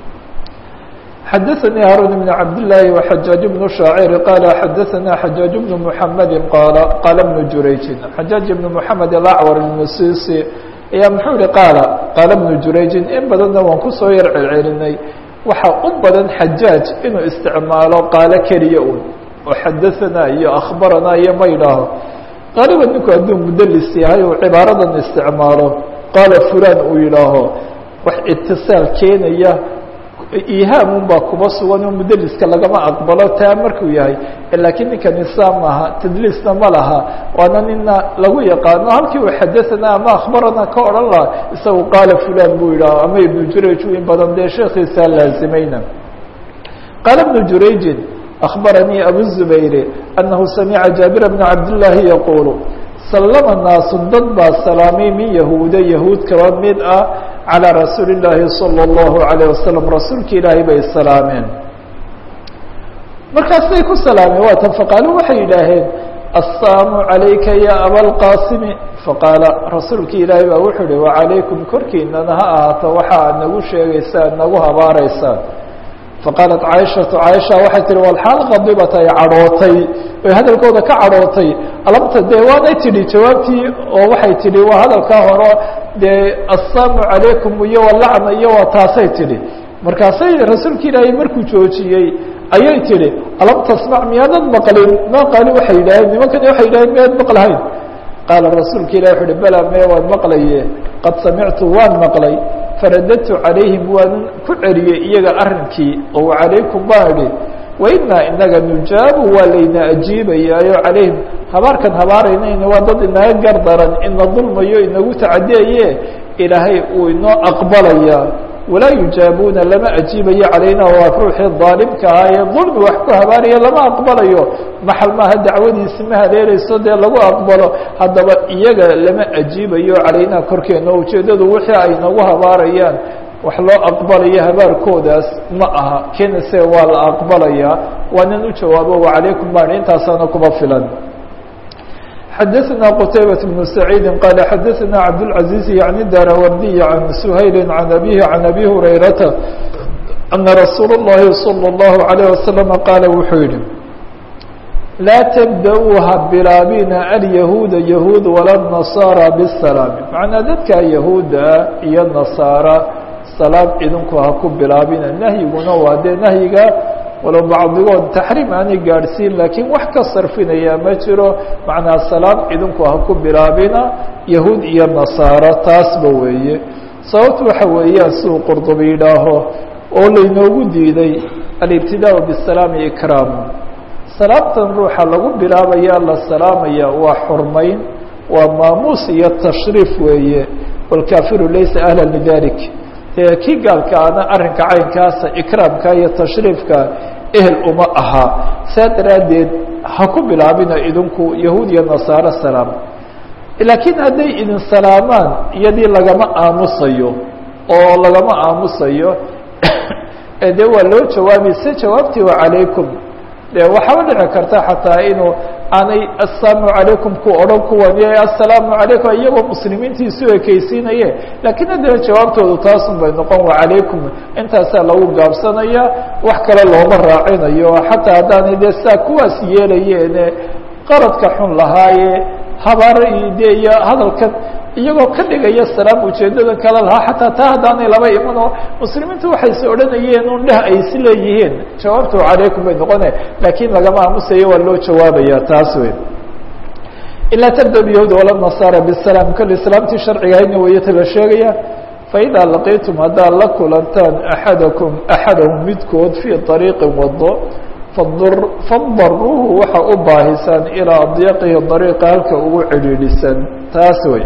xdثnي hاrون بن عبد اللh وحجاaج بن شhاacر qال xdثnا حجاaج بن محمد qال qال بن جurayج حجاaج بن محمد الأعور المسيسي ayaa mxuu hi qاaل qاaل بن جurayجi in badanna waan kusoo yar celcelinay waxa u badan xajاaج inuu isticmaalo qaalo keliya un oo xadaثnaa iyo أخbaranaa iyo ma yidhaaho qaaliba ninku hadduu mudlis yahay uu cibaaradan isticmaalo qaala fulan uu yidhaaho wax itiصاal keenaya ihaamun baa kuba sugan oo mudeliska lagama aqbalo taa markuu yahay laakiin ninka nisaam maaha tadliisna ma laha waana nina lagu yaqaano halkii uu xadaثana ama akhbarana ka odhan laha isagu qaala fulan buu yidhaah ama ibnu jurayj in badan dee sheekiisaa laazimayna qaala ibnu jurayjin akhbaranii abu zubayr anahu samica jaabir bna cabdillaahi yaquulu sallama naasu dad baa salaamay min yahuuda yahuud kaba mid ah calىa rasuuli اllaahi salى اllahu عalيه wasalam rasuulka ilaahay bay salaameen markaasay ku salaameen waatan faqaaluu waxay yidhaaheen assalaamu عalayka ya abalqaasimi faqaala rasuulka ilaahay baa wuxuu uhi wacalaykum korkiinana ha ahaato waxa aad nagu sheegaysaan nagu habaaraysaan faqaalat caaishatu caaisha waxay tihi walxaal qadibat ay cadhootay oy hadalkooda ka cadhootay alabta dee waanay tidhi jawaabtii oo waxay tidhi waa hadalkaa horo dee assaamu calaykum iyo walacna iyo waa taasay tidhi markaasay rasuulka ilaahay markuu joojiyey ayay tidhi alam tasmac miyaadad maqlin maa qaali waxay yidhaaheen nimankani waxay yidhaheen miyaad maqlahayn qaala rasuulka ilahi wuxu uhi bala mee waan maqlaye qad samictu waan maqlay faradadtu calayhim waanan ku celiyey iyaga arrinkii oo calaykum baan idhi wainaa inaga nujaabu waa layna ajiibayaayo calayhim habaarkan habaaraynayna waa dad inaga gardaran ina dulmayo inagu tacadiyaye ilaahay uu inoo aqbalayaa walaa yujaabuuna lama ajiibayo calayna waa ruuxii daalimka ahaa ee dulmi wax ku habaaraya lama aqbalayo maxal maaha dacwadiisi ma hareereyso dee lagu aqbalo haddaba iyaga lama ajiibayo calayna korkeena ujeeddadu wixii ay nagu habaarayaan wax loo aqbalayo habaarkoodaas ma aha kenase waa la aqbalayaa waanan u jawaabo wacalaykum baan intaasaana kuma filan xdثna qتaybة بن سعيid qال xdثna cabdالعaزيز yعnي darawardiي عan سhayl عan أbيه عan أbي هurayrata أنa رasuul الlahi صلى الlaه عليه وasلم qaala wuxuu yihi laa تبdأuu ha bilaabina alيahuuda yahuud wala النaصاarى bالsلاam macnaa dadka yahuuda iyo nasaara salaam idinku ha ku bilaabina nahyiguna waa dee nahyiga walow bacdigood taxriim aanay gaadhsiin laakiin wax ka sarfinaya ma jiro macnaa salaam idinku ha ku bilaabina yahuud iyo nasaaro taasba weeye sababtu waxa weeyaan siduu qurdubi yidhaaho oo laynoogu diiday alibtidaau bisalaami ikraamu salaamtan ruuxa lagu bilaabaya la salaamaya waa xurmayn waa maamuus iyo tashriif weeye wاlkaafiru laysa ahla lidalik dee kii gaalkaana arrinka caynkaasa ikraamka iyo tashriifka ehel uma aha saa daraaddeed ha ku bilaabina idinku yahuud iyo nasaaro salaam laakiin hadday idin salaamaan iyadii lagama aamusayo oo lagama aamusayo dee waa loo jawaabi se jawaabtii wa calaykum de waxaaba dhici karta xataa inuu aanay assalaamu calaykum ku odhan kuwan assalaamu calaykum iyagoo muslimiintiisu ekeysiinaye laakiin haddana jawaabtoodu taasun bay noqon wa calaykum intaasaa lagu gaabsanaya wax kale looma raacinayo xataa haddaanay dee saa kuwaas yeelayeene qaradka xun lahaaye habaare iyo de iyo hadalkan iyagoo ka dhigaya salaam ujeeddada kale lahaa xataa taa haddaanay laba imanoo muslimiintu waxayse odhanayeen un dheh ay is leeyihiin jawaabtu calaykum bay noqone laakiin lagama aamusayo waa loo jawaabaya taas wey ilaa tabda yahuud wala nasaara bisalaam kol islaamtii sharcigahaydna wayata la sheegaya faidaa laqiitum haddaad la kulantaan axadakum axadahum midkood fii ariiqin wado fadaruuhu waxa u baahisaan ilaa adyaqihi dariiqa halka ugu cidhiidhisan taas wey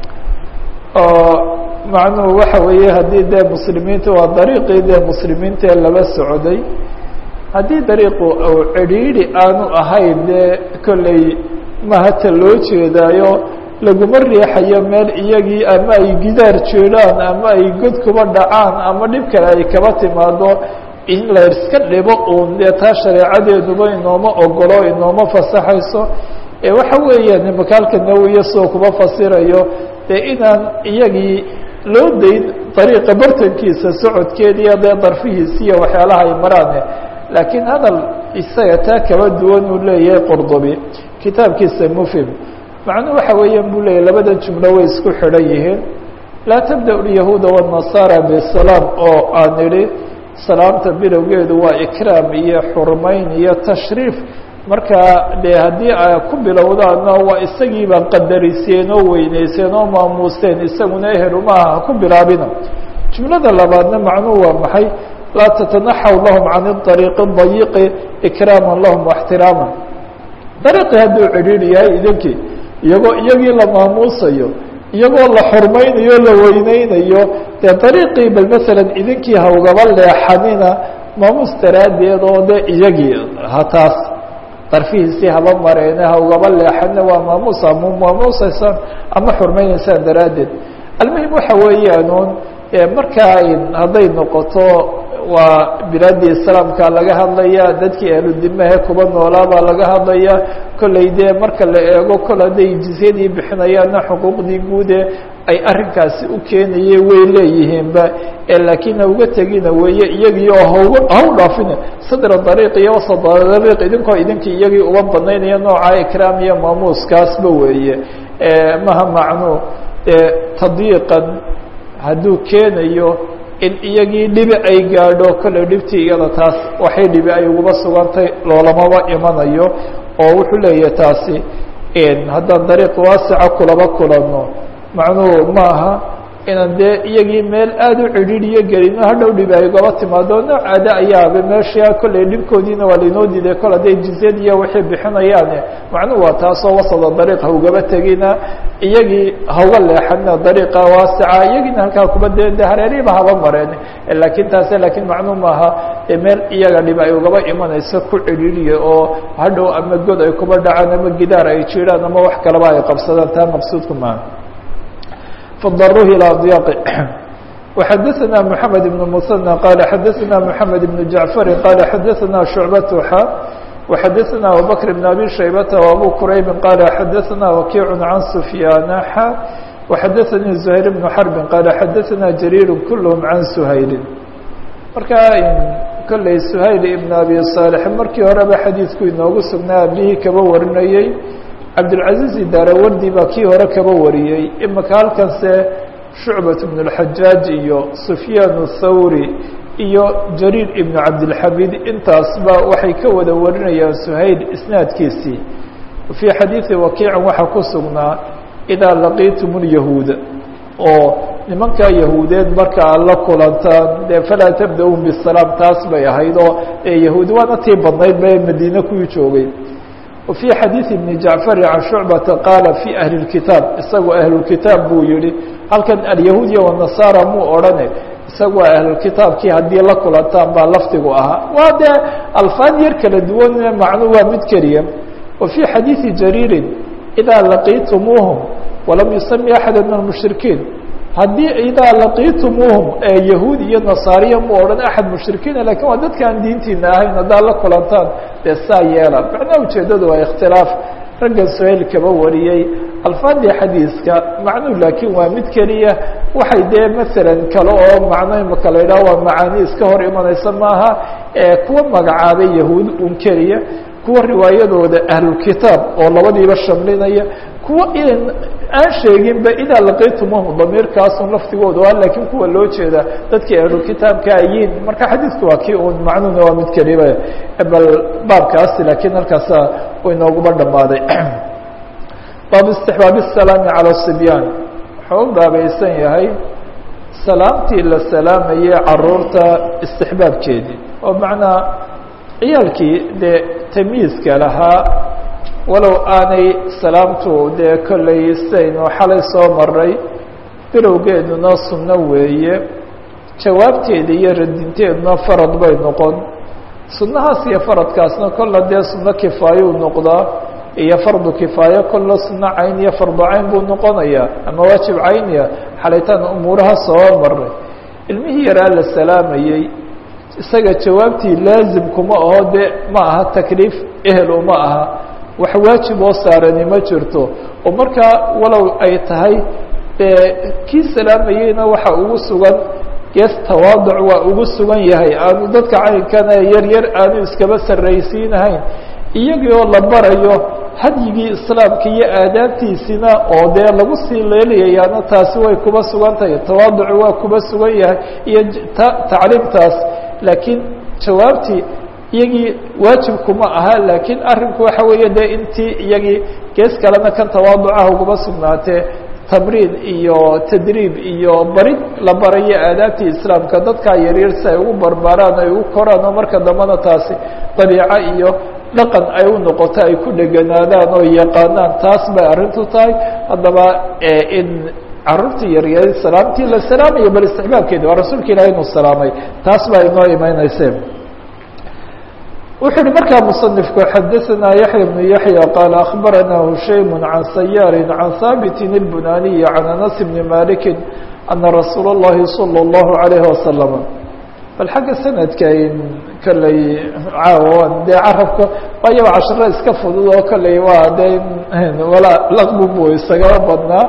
oo macnuhu waxa weeye haddii dee muslimiinta waa dariiqii dee muslimiintae laba socday haddii dariiqu uu cidhiidhi aanu ahayn dee kolley mahata loo jeedaayo laguma riixayo meel iyagii ama ay gidaar jeedhaan ama ay god kuba dhacaan ama dhib kale ay kaba timaado in la iska dhibo uun dee taa shareecadeeduba inooma ogolo inooma fasaxayso ee waxa weeyaan makaalka nawiya sidoo kuma fasirayo dee inaan iyagii loo dayn dariiqa bartankiisa socodkeediiyo dee darfihiisiiyo waxyaalaha ay maraane laakiin hadal isaga taa kaba duwan uu leeyahay qordobi kitaabkiisa mufhim macnuhu waxa weeyaan buu leeyahy labadan jumlo way isku xidhan yihiin laa tabda yahuuda wالnasaara bisalaam oo aan idhi salaamta bilowgeedu waa ikraam iyo xurmayn iyo tashriif marka de haddii a ku bilowdaana waa isagiiba qadariseen oo weyneyseen oo maamuuseen isaguna ehelumaha ha ku bilaabina jumlada labaadna macnuhu waa maxay laa tatanaxaw lahum can ariiqi dayiqi ikraama lahum waxtiraama dariiqii hadduu cidhiidhi yahay idinkii iyagoo iyagii la maamuusayo iyagoo la xurmaynayo la weyneynayo dee dariiqii bal masalan idinkii ha ugaba leexanina maamuus daraaddeed oo de iyagii ha taas darfihiisii haba mareene ha ugaba leexanina waa maamuus ama maamuusaysaan ama xurmaynaysaan daraaddeed almuhim waxa weeyaanuun markaa hadday noqoto waa bilaadii islaamka laga hadlaya dadkii ahludimahe kuba noolaa baa laga hadlaya kolley dee marka la eego kol hadday jizyadii bixinayaanna xuquuqdii guude ay arrinkaasi u keenaye way leeyihiinba laakiin ha uga tegina weeye iyagii oo hau haw dhaafina sadra dariiq iyo wasada dariiq idinkoo idinkii iyagii uba banaynaya nooca ikraam iyo maamuuskaasba weeye maha macnuu tadyiiqan hadduu keenayo in iyagii dhibi ay gaadho kolley dhibtii iyada taas waxay dhibi ay uguba sugantay loolamaba imanayo oo wuxuu leeyahay taasi haddaan dariiq waasica kulaba kulanno macnuhu maaha inaan dee iyagii meel aada u cidhiidhiyo gelino hadhow dhibi ay ugaba timaado nooc ada ayaaba meesha kolley dhibkoodiina waa lainoo diiday kol hadday jizyad iyo waxay bixinayaane macnuhu waa taasoo wasada dariiq ha ugaba tegina iyagii hauga leexanina dariiqa waasica iyagiina halkaa kuba dee de hareerihiba haba mareen laakiin taase laakiin macnuu maaha dee meel iyaga dhib ay ugaba imanayso ku cidhiidhiya oo hadhow ama god ay kuba dhacaan ama gidaar ay jiraan ama wax kaleba ay qabsadaan taa maqsuudku maaha فضروه إلى أضياق وحدثنا محمد بن المثنى قال حدثنا محمد بن جعفر قال حدثنا شعبة حا وحدثنا أبو بكر بن أبي شيبة وأبو كريب قال حدثنا وكيع عن سفيان حا وحدثني زهير بن حرب قال حدثنا جرير كلهم عن سهيل marka kolley سهayل بن أبي صالح markii horeba xadiidku inoogu sugnaa abihii kaba warinayey cabdilcaziiz daarawardi baa kii hore kaba wariyey imika halkanse shucbat bn اlxajaaj iyo sufyaan الthawri iyo jariir ibn cabdilxamid intaasba waxay ka wada warinayaan suhayl isnaadkiisii fii xadiidi wakiican waxaa ku sugnaa idaa laqiitum اlyahuuda oo nimankaa yahuudeed marka aad la kulantaan dee falaa tabda-un bisalaam taas bay ahayd oo yahuud waana tii badnayd ba madiine kuwii joogay وفي xadيiث بن جaعفر عن شhuعبة qاaل في أهل الكitاaب isagoo أهلالkitاab buu yihi halkan اليهوudiya والنaصارى muu odhane isagoo أهلالkitaabkii haddii la kulantaan baa lafdigu ahaa waa dee alفاad yar kala duwan macnu waa mid keliya وفي xadيiثi جarيiر إdا لaقيتموهم وalam يسمي أحadا من المشhرiكين haddii idaa laqiitumuuhum ee yahuud iyo nasaariya mu odhan axad mushrikiina lakin waa dadka aan diintiina ahayn haddaad la kulantaan dee saa yeela macnaha ujeeddadu waa ikhtilaaf raggan suhayl kaba wariyey alfaadii xadiiska macnuhu laakiin waa mid keliya waxay dee masalan kale oo macno imaka la yidhaha waa macaani iska hor imanaysa maaha kuwa magacaabay yahuud un keliya kuwa riwaayadooda ahlulkitaab oo labadiiba shamlinaya kuwa aan sheeginba idaa laqiitumuhum damiirkaasun laftigooda a laakiin kuwa loo jeeda dadkii ahlulkitaabka ayiin marka xadiidku waa kii un macnuhuna waa mid keliba bal baabkaasi laakiin halkaasa inooguba dhammaaday baabu istixbaab الsalaami calى sibyaan wuxuu u baabaysan yahay salaamtii la salaamayay caruurta istixbaabkeedii oo macnaa ciyaalkii dee tamiiska lahaa walow aanay salaamtu dee kollay sidaynu xalay soo maray bilowgeeduna sunno weeye jawaabteeda iyo radinteeduna farad bay noqon sunnahaas iyo faradkaasna kolla dee sunno kifaayou noqdaa iyo fardu kifaayo kolla sunno cayn iyo fardu cayn buu noqonayaa ama waajib cayniya xalaytaan umuuraha soo maray ilmihii yaraa la salaamayey isaga jawaabtii laazim kuma aho dee ma aha takliif ehel uma aha wax waajib oo saarani ma jirto oo markaa walow ay tahay dee kii salaamayeyna waxa ugu sugan gees tawaaduc waa ugu sugan yahay aanu dadka caynkana yar yar aanu iskaba sarraysiinahayn iyagii oo la barayo hadyigii islaamka iyo aadaabtiisina oo dee lagu sii leelayayaana taasi way kuba sugan tahay tawaaducu waa kuba sugan yahay iyo tacliimtaas laakiin jawaabtii iyagii waajibkuma aha laakiin arrinku waxa weeye dee intii iyagii gees kalena kan tawaaducaha uguma sugnaatee tamriin iyo tadriib iyo barid la barayo aadaabtii islaamka dadkaa yaryar si ay ugu barbaaraan ay ugu koraan oo marka dambena taasi dabiico iyo dhaqan ay u noqoto ay ku dheganaadaan oo yaqaanaan taas bay arrintu tahay haddaba in caruurtii yaryar salaamtii la salaamayo bal istixbaabkeedi waa rasuulka ilahi inuu salaamay taas baa inoo imaynayse wuxuu uhi markaa muصنifku xadaثna yaحya بن yaحyى qaal aخbarana hushaym can sayaar can haabiti الbunaniyi can anas bni maliki ana rasuul الlahi salى الlahu عalayه wasalam bal xagga sanadka kolley caawa dee carabka waayaba casharo iska fudud oo kolley waa dee wala laqbu buu isagaba badnaa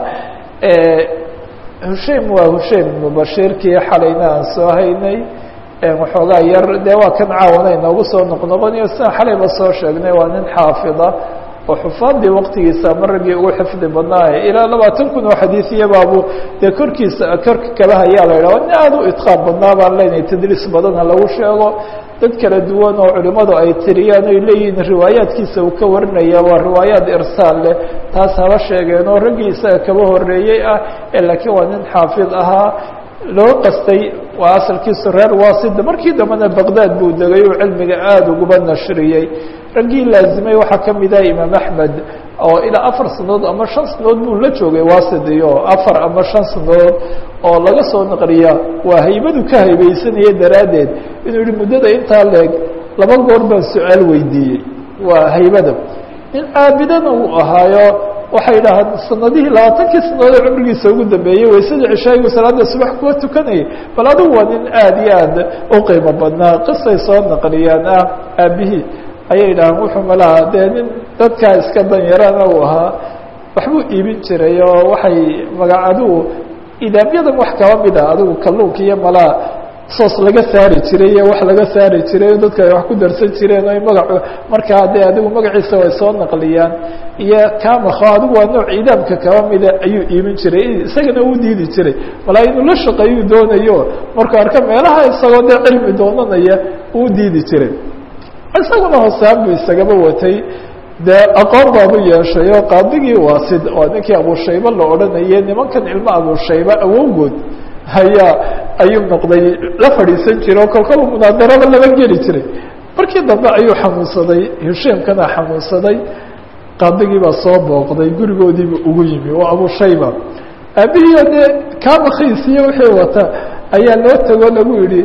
hushaim waa hushaim ibnu bashiirkii xalayna aan soo haynay waxoogaa yar dee waa kan caawana inoogu soo noqnoqonayo sidaan xalayba soo sheegnay waa nin xaafida oo xufaadii waqtigiisa ama raggii ugu xifdi badnaaye ilaa labaatan kun oo xadiisiyabaabu dee korkiisa korka kaba hayaa la yidhah nin aada u itqaab badnaa baan leenahay tadriis badana lagu sheego dad kala duwan oo culimmadu ay tiriyaan oy leeyihiin riwaayaadkiisa uu ka warinaya waa riwaayaad irsaal leh taas haba sheegeen oo raggii isaga kaba horeeyey ah laakiin waa nin xaafid ahaa loo qastay waa asalkiisu reer waasida markii dambena baqdaad buu degay oo cilmiga aada uguba nashriyey raggii laazimay waxaa ka mid ah imaam axmed oo ilaa afar sanadood ama shan sanadood buu la joogay wasid iyo afar ama shan sanadood oo laga soo naqliya waa haybadu ka haybeysanaya daraaddeed inuu yihi muddada intaa leeg laba goor baan su-aal weydiiyey waa haybada in caabidana uu ahaayo waxay dhahaan sanadihii labaatankii sanadood ee cumrigiisa ugu dambeeyey waysada cishaayigu salaada subax kuwa tukanayay bal adigu waa nin aada iyo aad u qiimo badnaa qisay soo naqliyaan ah aabihii ayay dhahaan wuxuu malaha dee nin dadkaa iska danyarana uu ahaa waxbuu iibin jiray oo waxay maga adigu idaamyadan wax kaba mid a adigu kalluunka iyo malaha soos laga saari jiray iyo wax laga saari jiray o dadka ay wax ku darsan jireen o magacu markaa dee adigu magaciisa way soo naqliyaan iyo kamakho adigu waa nooc idaamka kaba mida ayuu iibin jiray isagana uu diidi jiray malaa inuu la shaqeeyuu doonayo markuu arka meelaha isagoo dee cilmi doonanaya uu diidi jiray isaguna hoosaan buu isagaba watay dee aqoon baabu yeeshay oo qaadigii waasid oo ninkii abushayba la odhanayay nimankan ilmo abushayba awowgood ayaa ayuu noqday la fadhiisan jiray oo kolkaba munaadaraba laba geli jiray markii dambe ayuu xanuunsaday husheemkana xanuunsaday qaadigii baa soo booqday gurigoodiiba ugu yimi oo abushayba aabihii dee kamakhiisiyo wixii wata ayaa loo tago lagu yihi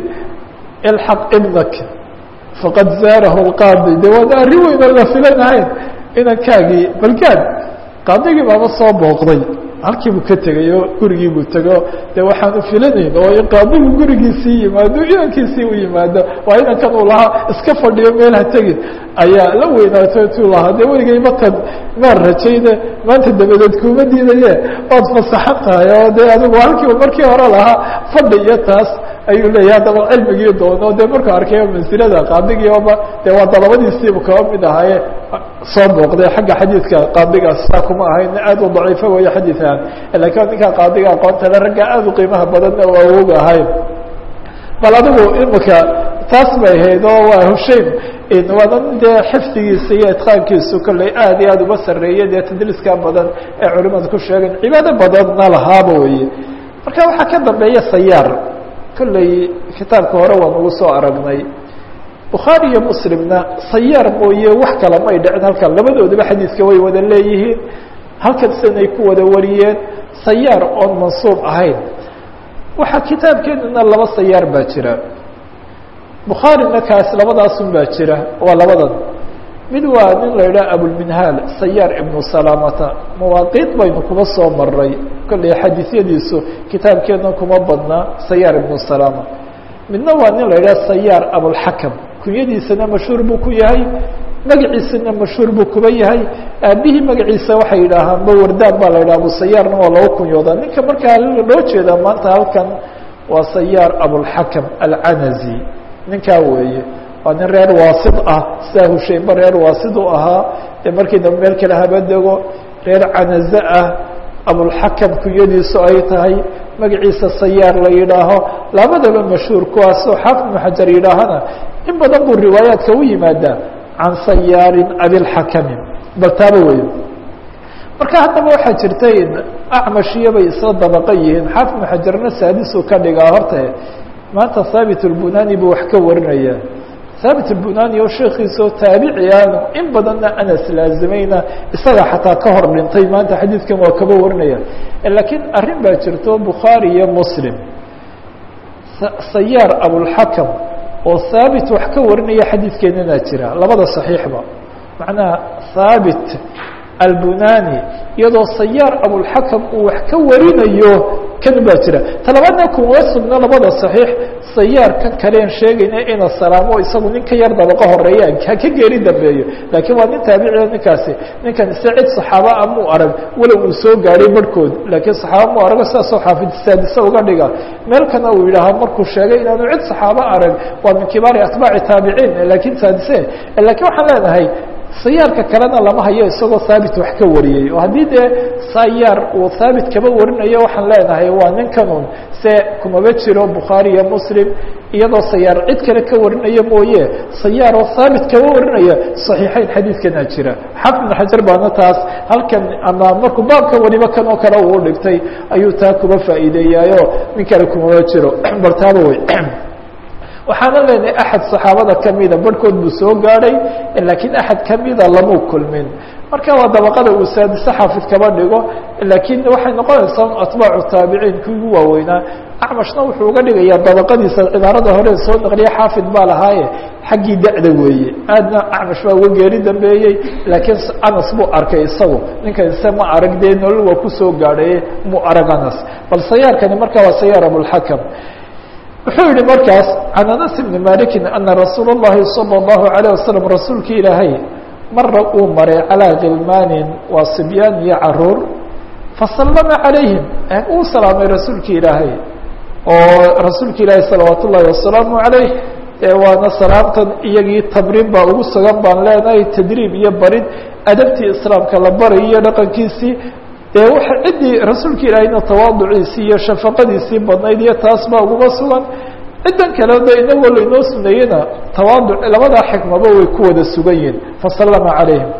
ilxaq ibnak faqad zaarahu lqaadi de waana arrin weyn oo la filanahayn inankaagii balgaad qaadigii baaba soo booqday halkiibuu ka tegay oo gurigiibuu tego de waxaanu filanayn oo in qaadigu gurigiisii yimaado inankiisii u yimaado waa inankan uu lahaa iska fadhiyo meel ha tegin ayaa la weynaato tuu lahaa de weligay matan maan rajayne maanta dabadeed kuma diidaye waad fasaxan tahay oo de adigu halkiiba markii hore lahaa fadhi iyo taas ayuu leeyahy haddaba cilmigii doono de markuu arkay mansilada qaadigiiba de waa dalabadiisiibu kaba mid ahaaye soo booqday xagga xadiidka qaadigaas saa kuma ahayn aad u daciifo weeye xadiian lakin ninkaa qaadiga aqoonta le ragga aad u qiimaha badanna waa awog ahayn bal adigu imika taas bay ahayd oo waa hushaim waana dee xifdigiisa iyo itqaankiisu kolley aad iyo aad uba sarreeyay dee tadliiska badan ee culimadu ku sheegeen cibaado badanna lahaaba weye marka waxaa ka dambeeya sayaar kolley kitaabka hore waan ugu soo aragnay bukhaari iyo muslimna sayaar mooye wax kale may dhicin halkan labadooduba xadiidka way wada leeyihiin halkan sidanay ku wada wariyeen sayaar oon mansuub ahayn waxaa kitaabkeenana laba sayaar baa jira bukhaarina kaas labadaasun baa jira waa labadan mid waa nin la idhaha abulminhaal sayaar ibnu salaamata mawaaqiit baynu kuma soo maray kolley xadiisyadiisu kitaabkeena kuma badnaa sayaar ibnu salaama midna waa nin la idhaha sayaar abulxakam kunyadiisana mashhuur buu ku yahay magaciisana mashhuur buu kuba yahay aabihii magaciisa waxay yidhaahaan bawardaan baa la yidhaha abusayaarna waa lagu kunyoodaa ninka markaa loo jeedaa maanta halkan waa sayaar abulxakam alcanazi ninkaa weeye waa nin reer waasid ah sidaa husheynba reer waasid u ahaa dee markii dambe meel kale haba dego reer canaze ah abulxakam kunyadiisu ay tahay magaciisa sayaar la yidhaaho labadaba mashhuur kuwaasoo xaafid ibnu xajar yidhaahana in badan buu riwaayaadka u yimaadaa can sayaarin abilxakami bal taaba wey marka haddaba waxaa jirta in acmashiyo bay isla dabaqa yihiin xaafid ibnu xajarna saadisuu ka dhigaa horta maanta haabit اlbunani buu wax ka warinaya haabit اlbunani oo sheekiisao taabici aanu in badanna anas laazimayna isaga xataa ka hor dhintay maanta xadiidkan waa kaba warinaya lakiin arrin baa jirto bukhaari iyo muslim sayaar abulxakam oo haabit wax ka warinaya xadiidkeenana jira labada صaxiixba macnaha haabit albunani iyadoo sayaar abulxakam uu wax ka warinayo kan baa jira talabaadna kuma sugno labada صaxiix sayaarkan kaleen sheegayna ina salaamo isagu nin ka yar dabaqo horeeya ha ka geeri dambeeyo laakiin waa nin taabiciya ninkaasi ninkan ise cid صaxaaba a muu arag walow uu soo gaadhay barhkood laakiin صaxaaba muu arago sidaasoo xaafid saadise uga dhiga meel kana uu yidhaaha markuu sheegay inaanu cid صaxaaba arag waa min kibaari atbaaci taabiciin laakiin saadise lakiin waxaan leenahay sayaarka kalena lama hayo isagoo haabit wax ka wariyey oo haddii dee sayaar uu haabit kaba warinayo waxaan leenahay waa ninkanun se kumaba jiro bukhaari iyo muslim iyadoo sayaar cid kale ka warinaya mooye sayaaroo haabit kaba warinaya صaxiixeyn xadiidkana jira xafid ibn xajar baana taas halkan ama markuu baabka waliba kan oo kale uu dhigtay ayuu taa kuba faa'iideeyaayo nin kale kumaba jiro bal taaba wey waxaana leenahay axad صaxaabada kamida barhkood buu soo gaadhay laakiin axad kamida lamuu kulmin marka waa dabaqada uu saadise xaafid kaba dhigo laakiin waxay noqonaysaa atbaacu taabiciin kii ugu waaweynaa acmashna wuxuu uga dhigayaa dabaqadiisa cibaarada hore soo naqliya xaafid baa lahaaye xaggii da-da weeye aadna acmash baa uga geeri dambeeyey laakiin anas buu arkay isagu ninkan ise ma arag dee nolol waa kusoo gaadhaye muu arag anas bal sayaarkani marka waa sayaar abulxakam wuxuu yihi markaas can anas bni maliki ana rasuul اllahi salى اllahu عalيه wasalam rasuulki ilaahay mara uu maray calىa khilmaanin waa sibyaan iyo caruur fasallama calayhim uu salaamay rasuulki ilaahay oo rasuulka ilaahay salawaat ullahi wasalaamu عalayh waana salaamtan iyagii tamriin baa ugu sugan baan leenahay tadriib iyo barid adabtii islaamka la barayo iyo dhaqankiisii dee waxa ciddii rasuulka ilaahayna tawaaduciisii iyo shafaqadiisii badnayd iyo taas baa uguma sugan ciddan kale de inagoo lainoo suneeyena tawaaduc labadaa xikmaba way ku wada sugan yihin fasallama calayhim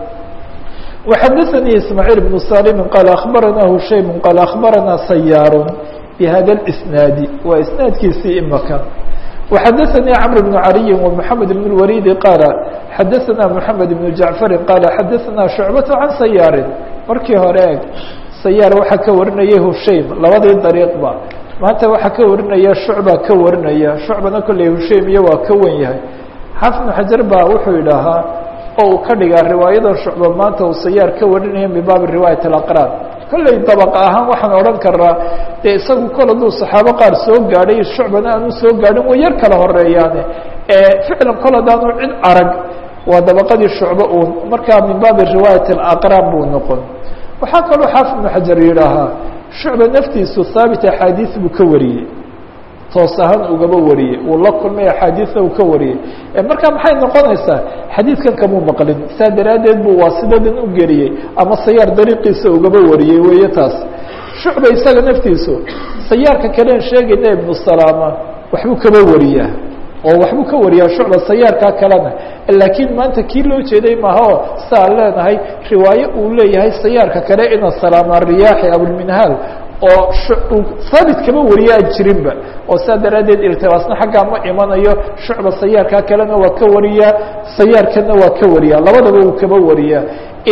وxadaثnii ismaaعiil بن salim qaal akhbarana hushaym qaal akhbarana sayaar bhada اsnaadi waa isnaadkiisii imaka وxadaثnii cmr بن عaliyi ومحamed بن الwalidi qaala xadaثna mحamed بن jaعfari qaala xadaثna shucbaة can sayaari markii hore eg sayaar waxaa ka warinaya hushaym labadii dariiqba maanta waxaa ka warinaya shucba ka warinaya shucbana kolley hushaym iyo waa ka wen yahay xaafid bn xajar baa wuxuu idhaahaa oo uu ka dhigaa riwaayadan shucba maanta uu sayaar ka warinaya min baabi riwaayat alaqraan kolley dabaq ahaan waxaan odhan karnaa dee isagu kol hadduu saxaabo qaar soo gaadhay shucbana aanu soo gaadhin way yar kala horeeyaane ficlan kol haddaanu cid arag waa dabaqadii shucbo uun markaa min baabi riwaayat alaqraan buu noqon waxaa kaloo xaafid ibnu xajar yidhaahaa shucba naftiisu haabit axaadiis buu ka wariyey toos ahaan ugaba wariyey uu la kulmay axaadiisna uu ka wariyey markaa maxay noqonaysaa xadiidkan kamuu maqlin saa daraaddeed buu waasidadan u geliyey ama sayaar dariiqiisa ugaba wariyey weeye taas shucba isaga naftiisu sayaarka kaleen sheegayna ibnu salaama waxbuu kaba wariyaa oo waxbuu ka wariyaa shucba sayaarkaa kalena laakiin maanta kii loo jeeday maaha oo siaan leenahay riwaaye uu leeyahay sayaarka kale ina salaama riyaaxi abulminhaal oo haabit kama wariya aan jirinba oo saa daraaddeed iltibaasna xaggaa ma imanayo shucba sayaarkaa kalena waa ka wariyaa sayaarkana waa ka wariyaa labadaba uu kaba wariyaa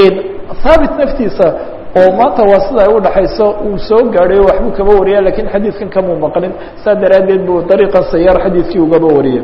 haabit naftiisa oo maanta waa sida ay udhaxayso uu soo gaadhay waxbuu kaba wariya lakiin xadiidkan kamuu maqlin saa daraaddeed buu dariiqa sayaar xadiidkii ugaba wariyay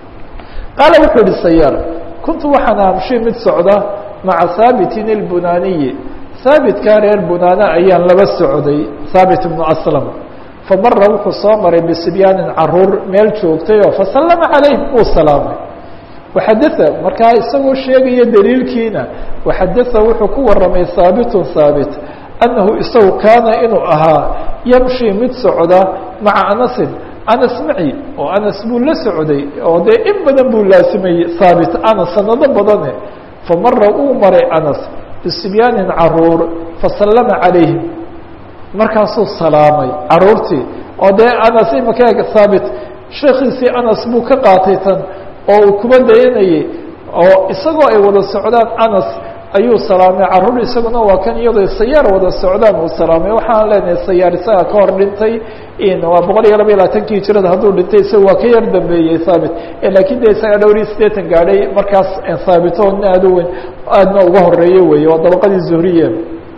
qaala wuxuu yihi sayaar kuntu waxaan amshi mid socda maca haabitin اlbunaaniyi haabitkaa reer bunaana ayaan laba socday haabit ibnu aslam famara wuxuu soo maray bisibyaanin caruur meel joogtay oo fasallama calayhim uu salaamay waxadaa markaa isagoo sheegaya daliilkiina waxadaa wuxuu ku waramay haabitun haabit annahu isagu kaana inuu ahaa yamshi mid socda maca anasin anas maci oo anas buu la socday oo dee in badan buu laasimayey haabit anas sanado badane famara uu maray anas bisibyaanin caruur fasallama calayhim markaasuu salaamay caruurtii oo dee anas imaka haabit sheekiisii anas buu ka qaatay tan oo uu kuba dayanayey oo isagoo ay wada socdaan anas ayuu salaamay caruur isaguna waa kan iyadoo sayaar wada socdaan uu salaamay waxaan leenahay sayaar isaga ka hor dhintay waa boqol iyo laba iyo labaatankii hijirada hadduu dhintay isaga waa ka yar dambeeyey haabit lakin de isaga dhowr iyo siddeetan gaadhay markaas haabitoodna aad u weyn aadna uga horeeye weeye waa dabaqadii zuhriye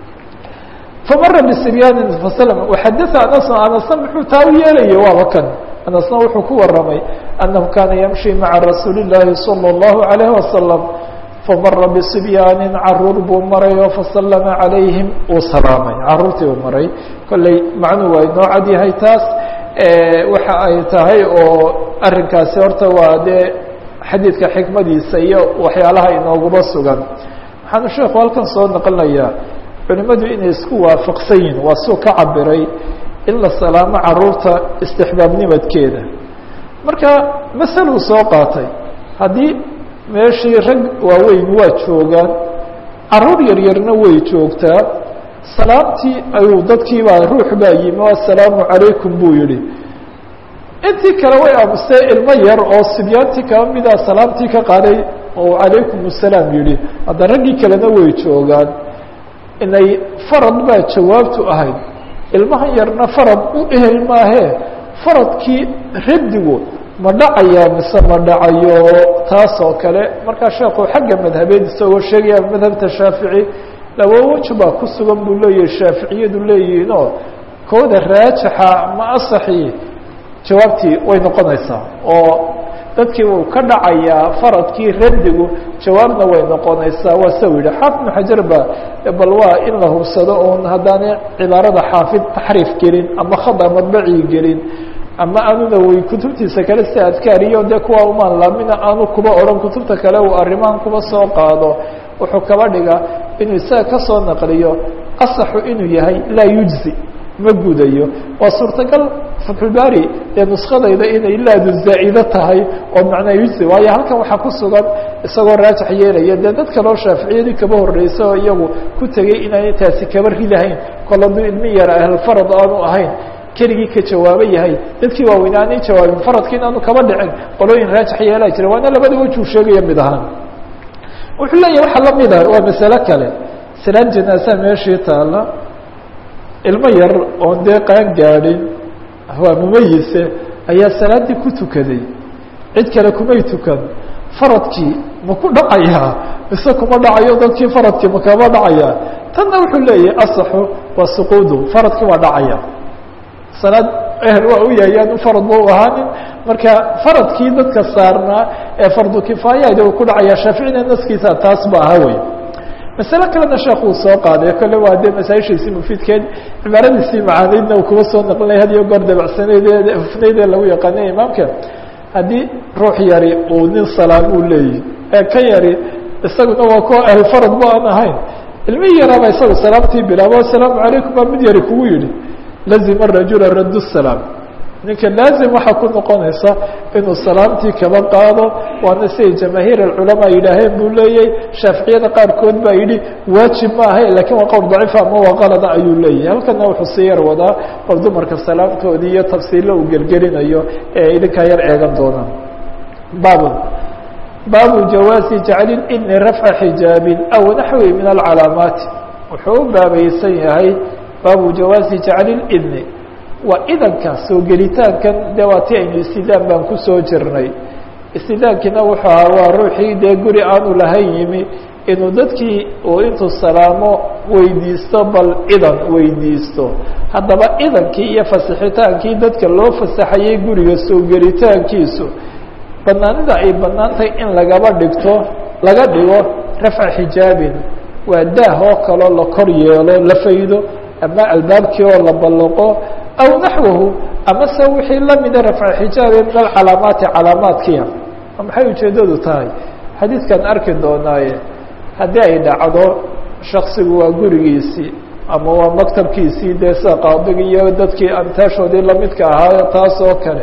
famara bisibyaanin faslm waxadaa anas anasna muxuu taa u yeelayay waaba kan anasna wuxuu ku waramay annahu kaana yamshi maca rasuuli اllaahi salى اllahu عalayh wasalam famara bصibyaani caruur buu maray oo fasalama calayhim uu salaamay caruurtii uu maray kolley macnuu waa inoo cad yahay taas waxa ay tahay oo arrinkaasi horta waa dee xadiidka xikmadiisa iyo waxyaalaha inooguba sugan waxaanu sheekhu halkan soo naqlinayaa culimadu inay isku waafaqsan yihin waa suu ka cabiray in la salaamo caruurta istixbaabnimadkeeda marka masaluu soo qaatay haddii meeshii rag waaweyn waa joogaan caruur yaryarna way joogtaa salaamtii ayuu dadkiibaa ruux baa yimi o assalaamu calaykum buu yihi intii kale way aamustee ilmo yar oo sibyaantii kaba mida salaamtii ka qaaday oo calaykum asalaam yihi hadda raggii kalena way joogaan inay farad baa jawaabtu ahayd ilmahan yarna farad u ehel maahee faradkii raddigu ma dhacayaa mise ma dhacayo taas oo kale markaa sheekhu xagga madhabeed isagoo sheegaya madhabta shaafici laba weji baa ku sugan buu leeyahay shaaficiyadu leeyihiinoo kooda raajixa ma asaxi jawaabtii way noqonaysaa oo dadkii uu ka dhacayaa faradkii raddigu jawaabna way noqonaysaa waa sa yihi xaafid ibnu xajar ba bal waa in la hubsado oon haddaanay cibaarada xaafid taxriif gelin ama khada madbacii gelin ama aanuna way kutubtiisa kale si adkaariyo dee kuwa umaan laamina aanu kuba odhan kutubta kale uu arrimahan kuba soo qaado wuxuu kaba dhiga inuu isaga kasoo naqliyo asaxu inuu yahay laa yujzi ma gudayo waa suurtagal fatxulbaari ee nuskadayda inay laadu zaa'ido tahay oo macnaa yujzi waayo halkan waxaa ku sugan isagoo raajix yeelaya dee dad kaloo shaaficiyadii kaba horreysa oo iyagu ku tegey inaanay taasi kaba ridahayn kol hadduu ilmi yara ahlfarad aanu ahayn keligii ka jawaabo yahay dadkii waaweynaa aanay jawaabin faradki inaanu kaba dhicin qolooyin raajix yeelaa jira waana labada wejuu sheegaya mid ahaan wuxuu leeyahy waxaa lamid ah waa masale kale salaan janaasa meeshii taala ilmo yar oon dee qaan gaadhin waa mumayise ayaa salaaddii ku tukaday cid kale kumay tukan faradkii ma ku dhacayaa mise kuma dhacayo dadkii faradkii ma kama dhacayaa tanna wuxuu leeyahay asaxu waa suquudu faradkii waa dhacaya salaad ehel waa u yahay yaanu farad ba u ahaanin marka faradkii dadka saarnaa ee fardu kifaayada uu ku dhacaya shaaficina naskiisa taas ba aha wey masale kalena sheekh uu soo qaaday kole waa dee masaaishiisii mufiidkeed cibaaradiisii macaaniidna uu kuba soo naqlinaya had iyo goor dabacsaneyd hufnayd ee lagu yaqaanay imaamka haddii ruux yari uu nin salaam uu leeyihi ee ka yari isaguna waa kuwa ahlfarad ba aan ahayn ilmihii yaraaba isagu salaamtii bilaabo asalaamu calaykum baa mid yari kugu yihi lazima rajula radd salaam ninka laazim waxaa ku noqonaysa inuu salaamtii kaba qaado waana siday jamaahiir aculamaa yidhaaheen buu leeyahy shaaficiyada qaarkood baa yidhi waajib ma ahay lakiin waa qowl daciifa ama waa qalada ayuu leeyahay halkana wuxuu sii yar wadaa bal dumarka salaamtoodii iyo tafsiilla uu gelgelinayo ee idinkaa yar eegan doonaan baabun baabu jawaazi jacli idni rafca xijaabin aw naxwi min alcalaamaati wuxuu u baabaysan yahay baabu jawaazi jacli idni waa idanka soo gelitaankan dee waa ti aynu istidaan baan kusoo jirnay istidaankiina wuxuu ahaa waa ruuxii dee guri aanu lahayn yimi inuu dadkii uu intuu salaamo weydiisto bal idan weydiisto haddaba idankii iyo fasixitaankii dadka loo fasaxayay guriga soo gelitaankiisu banaanida ay banaantahay in lagaba dhigto laga dhigo rafca xijaabin waa daah oo kaloo la kor yeelo la faydo ama albaabkii oo la ballaqo aw naxwahu amase wixii lamida rafca xijaabe min alcalaamaati calaamaadkiia maxay ujeeddadu tahay xadiidkan arki doonaaye haddii ay dhacdo shaksigu waa gurigiisii ama waa maktabkiisii dee sida qaadigi iyo dadkii amtaashoodii lamidka ahaa taas oo kale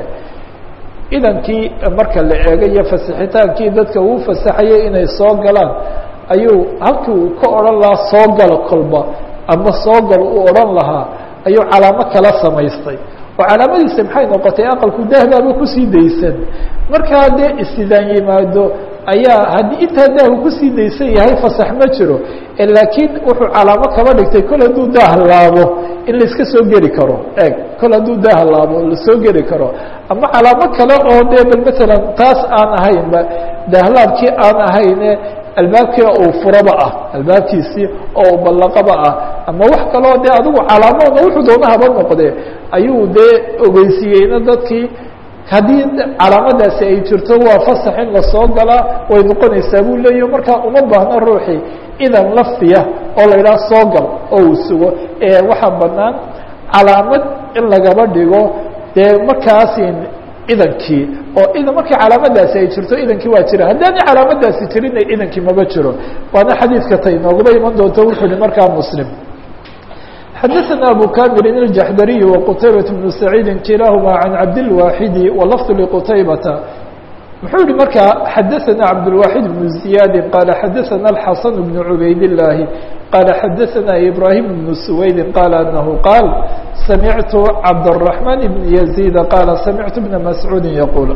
idankii marka la eego iyo fasixitaankii dadka uu fasaxayay inay soo galaan ayuu halkii uu ka odhan lahaa soo galo kolba ama soo gal uu odhan lahaa ayuu calaamo kala samaystay oo calaamadiisa maxay noqotay aqalku dahbaaba kusii daysan markaa dee istidaan yimaado ayaa haddii intaa daahu kusii daysan yahay fasax ma jiro laakiin wuxuu calaamo kaba dhigtay kol hadduu daah laabo in laiska soo geli karo eeg kol hadduu daah laabo lasoo geli karo ama calaamo kale oo dee bal matalan taas aan ahaynba daahlaabkii aan ahayne albaabkii uu furaba ah albaabkiisii oo uu ballaqaba ah ama wax kaloo dee adigu calaamoodna wuxuu doona haba noqdee ayuu dee ogeysiiyeyna dadkii haddii calaamadaasi ay jirto waa fasax in lasoo galaa way noqonaysaa buu leeyahy markaa uma baahno ruuxii idan lafdiya oo la yidhaha soo gal oo uu sugo ee waxaa banaan calaamad in lagaba dhigo dee markaasin idankii oo idan markii calaamadaasi ay jirto idankii waa jira haddaana calaamadaasi jirinna idankii maba jiro waana xadiidka tay noogaba iman doonto wuxuu hi markaa muslim xadaثna abu kamirin الjaxdariي وqtaybaة بن سacيidi kilahma عan cabdالواxidi وlfظ لqtaybata muxuu yihi markaa xadaثna cabdالواxid بن زiyaadi qala xadaثna الxasan بن cubayd الlahi qala xadaثna ibrahim بن سwaydi qala anahu qaal samictu cabdالرaحman بn يزيد qala samictu بna mascuudi yquul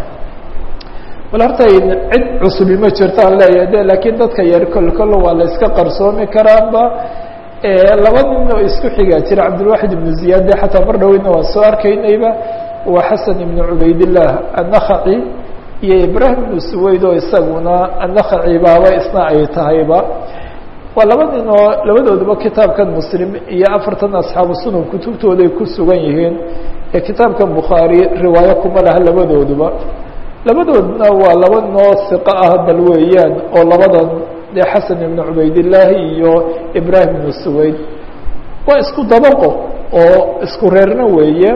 bal horta cid cusubi ma jirtaan leeyahay de lakiin dadka yar kol kol waa la iska qarsoomi karaanba laba nin oo isku xigaa jira cabdilwaxid ibnu ziyaade xataa mar dhoweyna waan soo arkaynayba waa xasan ibnu cubaydillaah annakhaci iyo ibraahim ibnu suwayd oo isaguna annakhaci baaba isna ay tahayba waa laba nin oo labadooduba kitaabkan muslim iyo afartan asxaabu sunan kutubtooday ku sugan yihiin ee kitaabkan bukhaari riwaayo kuma laha labadooduba labadoodna waa laba noo siqo ah bal weeyaan oo labadan de xasan ibnu cubaydillaahi iyo ibraahim ibnu suwayd waa isku dabaqo oo isku reerna weeye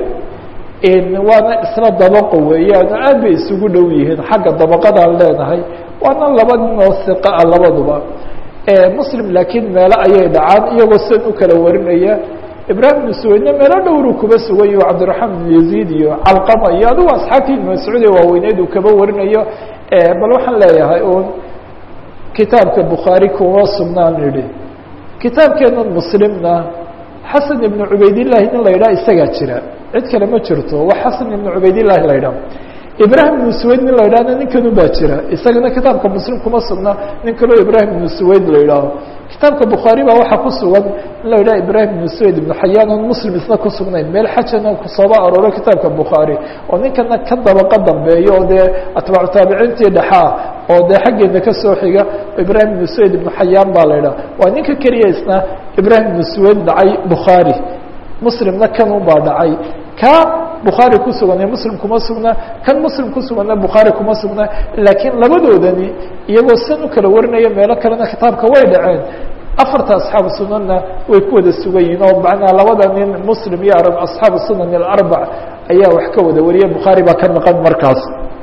waana isla dabaqo weeyaan oo aad bay isugu dhow yihiin xagga dabaqadaan leenahay waana laba ninoo siqa ah labaduba muslim laakiin meelo ayay dhacaan iyagoo san u kala warinaya ibraahim ibnu suwaydna meelo dhowru kuba sugan yaho cabdiraxmaan ibnu yaziid iyo calqama iyo adigu asxaabtii ibnu mascuud ee waaweyneed uu kaba warinayo bal waxaan leeyahay un kitaabka bukhaari kuma sugnaan idhi kitaabkeena muslimna xasan ibnu cubaydillahi nin la yidhaha isagaa jira cid kale ma jirto wa xasan ibnu cubaydillahi la yidhaha ibraahim ibnu suwayd nin la yidhahna ninkanu baa jira isagana kitaabka muslim kuma sugna nin kaloo ibraahim ibnu suwayd la yidhaaho kitaabka bukhaari baa waxaa ku sugan in la yidhaha ibraahim ibnu suwayd ibnu xayaan oon muslim isna ku sugnayn meel xajana kusooba arooro kitaabka bukhaari oo ninkana ka dabaqa dambeeyo oo dee atbaacu taabiciintii dhexaa oo dee xaggeena kasoo xiga ibraahim ibnu suwayd ibnu xayaan baa la yidhaha waa ninka keliya isna ibraahim ibnu suwayd dhacay bukhaari muslimna kanun baa dhacay ka bukhaari ku sugan ee muslim kuma sugna kan muslim ku suganna bukhaari kuma sugna laakiin labadoodani iyagoo san u kala warinaya meelo kalena kitaabka way dhaceen afarta asxaabu sunanna way ku wada sugan yihiin oo macnaa labada nin muslim iyo arab asxaabu sunan alarbac ayaa wax ka wada wariya bukhaari baa ka maqan markaas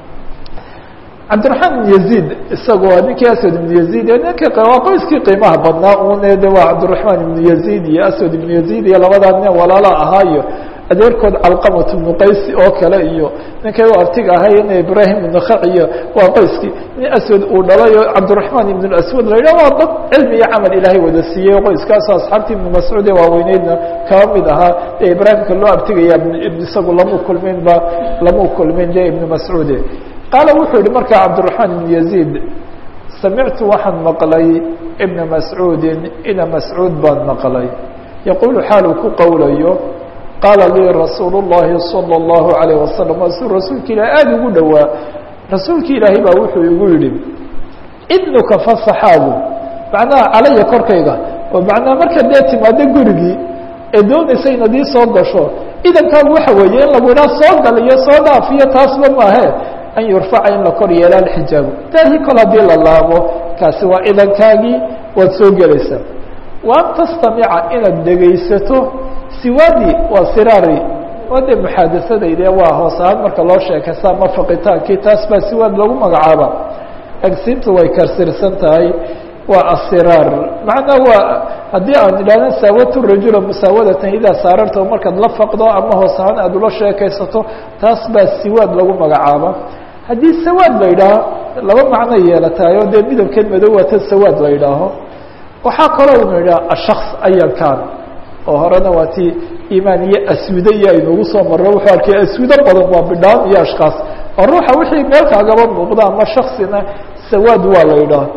cabdiraxmaan ibn yaziid isagoo waa ninkii aswad ibnu yaziid ee ninka waa qoyskii qiimaha badnaa une de waa cabdiraxmaan ibnu yaziid iyo aswad ibnu yaziid iyo labadaa nin walaala ahaayo adeerkood calqamat ibnu qaysi oo kale iyo ninkay u artiga ahayn ibraahim ibnu khaciyo waa qoyskii nin aswad uu dhalay oo cabdiraxmaan ibn aswad la yidhah waa dad cilmi iyo camal ilaahay wada siiyey qoyskaasoo asxaabtii ibnu mascuud ee waaweyneydna kaba mid ahaa ee ibraahimka loo artigaya isagu lamu kulmin ba lamu kulmin de ibnu mascuude qaala wuxuu yihi markaa cabdiraxmaan ibnu yaziid samictu waxaan maqlay ibna mascuudin ina mascuud baan maqlay yaquulu xaaluu ku qowlayo qaala lii rasuulu الlahi salى الlahu عalيه wasalam waa suu rasuulka ilahi aada ugu dhowaa rasuulka ilaahay baa wuxuu igu yihi idnuka fasaxaagu macnaha calaya korkayga oo macnaha marka dee timaado gurigii ee doonaysa inaad ii soo gasho idankaagu waxa weeye in lagu idhaha soo gal iyo soo dhaaf iyo taasba maahe an yurfaca in la kor yeela alxijaabu daahii kol haddii la laabo kaasi waa idankaagii waad soo gelaysaa wa an tastamica inaad dhegaysato siwaadi waa siraari waa dee muxaadasadayde waa hoos ahaan marka loo sheekaysa ama faqitaankii taas baa siwaad lagu magacaaba agsiintu way karsirsan tahay waa asiraar macnaa waa haddii aan idhahna saawatu rajula musaawadatan idaa saararta markaad la faqdo ama hoos ahaan aad ula sheekaysato taas baa siwaad lagu magacaaba haddii sawaad la yidhaaho laba macno yeelatahay oo dee midabkeed madow waa ta sawaad la yidhaaho waxaa kaloo inu yidhaha ashaks ayankan oo horena waa ti imaan iyo aswide iyo aynugu soo marro wuxuu arkay aswido badan waa bidhaan iyo ashkaas oo ruuxa wixii meelkaagaba muuqda ama shaksina sawaad waa la yidhaha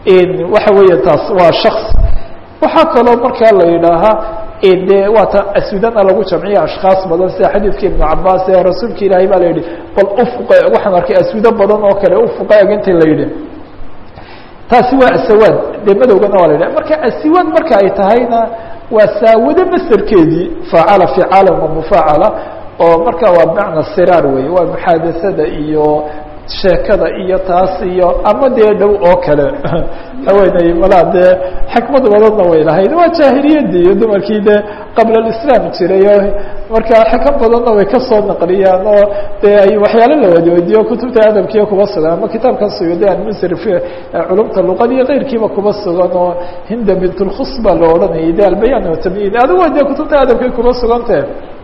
waxa weeye taas waa shaks waxaa kaloo markaa la yidhaahaa de waa ta aswidana lagu jamciya ashkaas badan sida xadiidka ibnu cabaas ee rasuulka ilaahay baa la yidhi bal ufuq waxaan arkay aswido badan oo kale ufuqa eg intii la yidhi taasi waa asawaad dee madowgana waa la yidhaha marka asiwaad marka ay tahayna waa saawado masderkeedii faacala ficaalan wa mufaacala oo marka waa bimacna siraar wey waa muxaadasada iyo sheekada iyo taas iyo ama dee dhow oo kale haweeney malaa dee xikmad badanna way lahayd waa jaahiliyadii iyo dumarkii dee qabla alislaam jiray oo marka xikam badanna way kasoo naqliyaan oo dee ay waxyaalo la wadweydiyo kutubta adabkiiya kuba sugan ama kitaabkan suyuudi almisri fi culumta luqada iyo keyrkiiba kuba sugan oo hinda bint lkhus baa la odhanayay de albayan watamyiid adigu dee kutubta adabkay kuba sugantee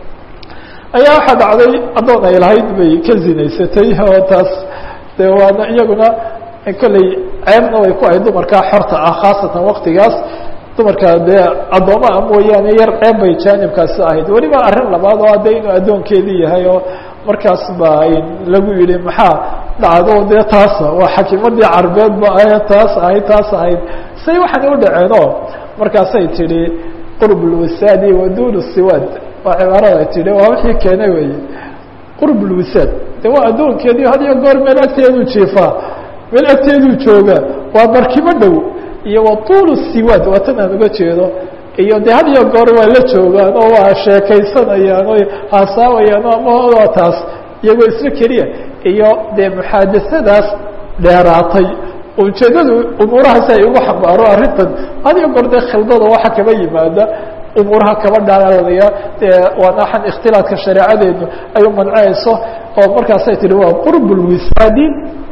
ayaa waxaa dhacday addoon ay lahayd bay ka zinaysatay oo taas de waana iyaguna kolley ceebna way ku ahay dumarkaa xorta ah khaasatan waktigaas dumarka dee addoomaa mooyaane yar ceeb bay jaanibkaasi ahayd weliba arrin labaad oo hadda inuu addoonkeedii yahay oo markaas ba lagu yihi maxaa dhacdo dee taasa waa xakiimadii carbeed ba ahayd taas ahayd taas ahayd say waxaana u dhaceenoo markaasay tidhi qurb lwisaadi wa dun siwaad waa cibaarada tidhi waa wixii keenay wey qurb lwisaad de waa addoonkeedii had iyo goor meel agteeduu jiifaa meel agteeduu jooga waa barkimo dhow iyo wa tuul siwaad waa tan aan uga jeedo iyo de had iyo goor waa la joogaan oo waa sheekaysanayaan o haasaawayaan ama taas iyagoo isla keliya iyo dee muxaadasadaas dheeraatay ujeedadu umuurahaasi ay ugu xambaaro arrintan had iyo goor dee khildada waxa kaba yimaada umuuraha kaba dhaalaya dee waana waxaan ikhtilaadka shareecadeenu ay u mancinayso oo markaasay tihi waa qurb lwisaadi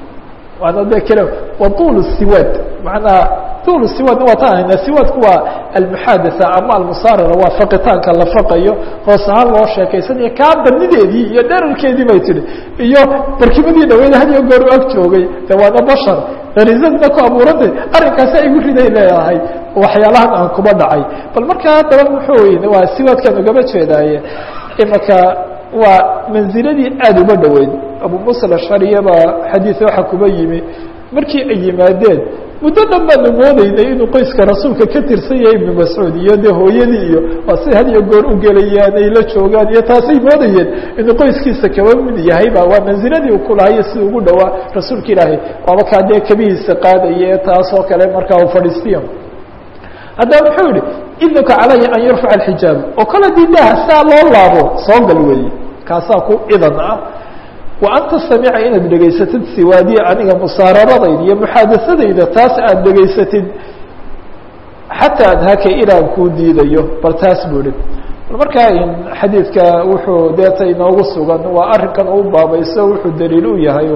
waana de kale wa tuul siwaad manaa tuul siwaadna waa taan hayna siwaadku waa almuxadatha ama almusaarara waa faqitaanka la faqayo hoos ahaan loo sheekaysanayo kaa banideedii iyo dherarkeedii bay tihi iyo barkimadii dhaweyd had iyo goor u ag joogay de waana bashar gariisadna ku abuurantay arrinkaasi ay gu riday leedahay waxyaalahan aan kuba dhacay bal markaa haddaba muxuu waa siwaadkan ugaba jeedaaye imaka waa manziladii aada uba dhoweyd abu musa alashariya baa xadiis waxa kuba yimi markii ay yimaadeen muddo dhan baanu moodeynay inuu qoyska rasuulka ka tirsan yahay ibnu mascuud iyo dee hooyadii iyo waa si had iyo goor u gelayaan ay la joogaan iyo taasay moodayeen inuu qoyskiisa kaba mid yahayba waa manziladii uu ku lahayo si ugu dhowaa rasuulka ilaahay waaba kaa dee kabihiisa qaadaya taas oo kale markaa uu fadhiistiyo haddaba muxuu yihi idnuka calaya an yurfaca alxijaab oo kale dii daha saa loo laabo soo gal weeye kaasaa ku idan ah wa an tastamica inaad dhegaysatid siwaadiya aniga musaararadayda iyo muxaadasadayda taas aad dhegaysatid xataa adhaka ilaan kuu diidayo bal taas buu ihi markaa xadiidka wuxuu deeta inoogu sugan waa arrinkan u baabayso wuxuu daliil u yahay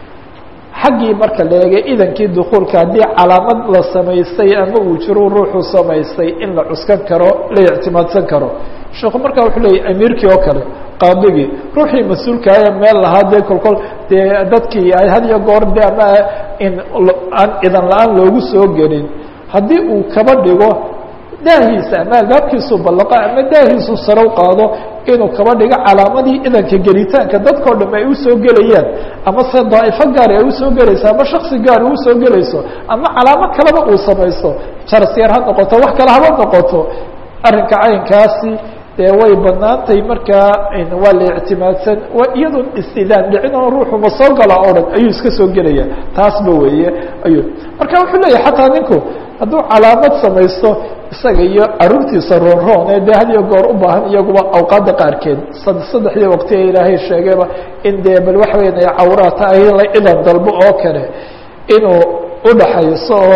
xaggii marka la eegay idankii dukuulka haddii calaamad la samaystay ama uu jiro ruuxuu samaystay in la cuskan karo la ictimaadsan karo sheekhu markaa wuxuu leeyay amiirkii oo kale qaadigii ruuxii mas-uulkaaya meel lahaa dee kolkol dee dadkii ay had iyo goor de ama in aan idan la-aan loogu soo gelin haddii uu kaba dhigo daahiisa ama albaabkiisu ballaqo ama daahiisu sarow qaado inuu kaba dhigo calaamadii idanka gelitaanka dadkao dham ay usoo gelayaan ama se daa'ifo gaari ay usoo gelayso ama shaksi gaari usoo gelayso ama calaamo kaleba uu samaysto jarasyar ha noqoto wax kale haba noqoto arrinka caynkaasi dee way banaantay markaa waa la ictimaadsan iyadoo istidaan dhicin oo ruuxu ma soo gala oo dhan ayuu iska soo gelaya taasba weeye ayuu marka wuxuu leeyahay xataa ninku hadduu calaamad samaysto isaga iyo caruurtiisa roonroon ee dee had iyo goor u baahan iyaguba awqaadda qaarkeed saddexdii waqti ee ilaahay sheegayba in dee bal waxa weya cawraata ay la idan dalbo oo kale inuu udhaxayso oo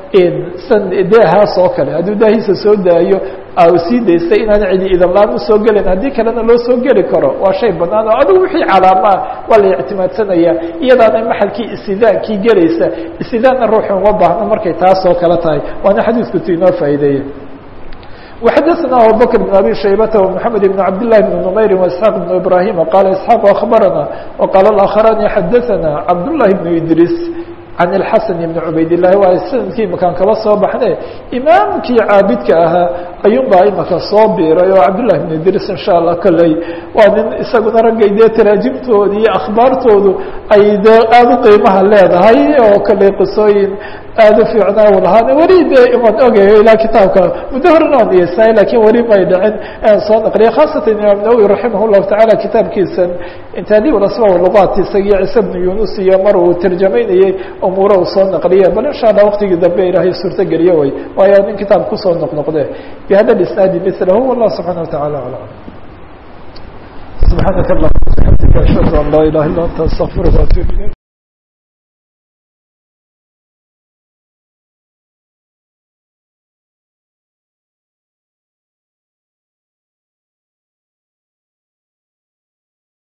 san daahaas oo kale hadduu daahiisa soo daayo sii daystay inaan cidi idan laan usoo gelin haddii kalena loo soo geli karo waa shay banaan oo adigu wixii calaamaa waa la ictimaadsanaya iyadaana maxalkii istidaankii gelaysa istidaanna ruuxu uma baahno markay taas oo kale tahay waana xadiisku tu inoo faa'iideeye وxadثna abubكر بن abي شhaybة ومحamed بن cabd للh بن نmayri واسحاq بن ibrahيm qala isحاq أخbarana وqala الآkخrاni xadaثna cabd للhi بن idris can اlxasan ibni cubaydاllahi waa sanadkii imakaan kaba soo baxne imaamkii caabidka ahaa ayuun baa imaka soo biiray oo cabdullahi bn idris insha allah kolley waa nin isaguna raggay dee taraajimtooda iyo akhbaartoodu ay dee aada u qiimaha leedahay oo kolley qisooyin aada u fiicnaa u lahaan weli dee imaan ogayo ilaa kitaabka muddo horena aan iyeysnaay lakin weli may dhicin aan soo naqliya khaasatan imaam nawowi raximah llahu tacala kitaabkiisan taadiib asma lugaat isagiyo ciise bnu yunus iyo mar uu tarjamaynayey umuura uu soo naqliya bal insha allah waqtigii dambe ilaahay suurto geliyo way waayo nin kitaab kusoo noqnoqde bihada isnaadi milahu wallah subxana wa tacala aclam subxaanaka allahuma bixamdika ashhadu an laa ilaha illa anta astaqfiruka waatuub ilayk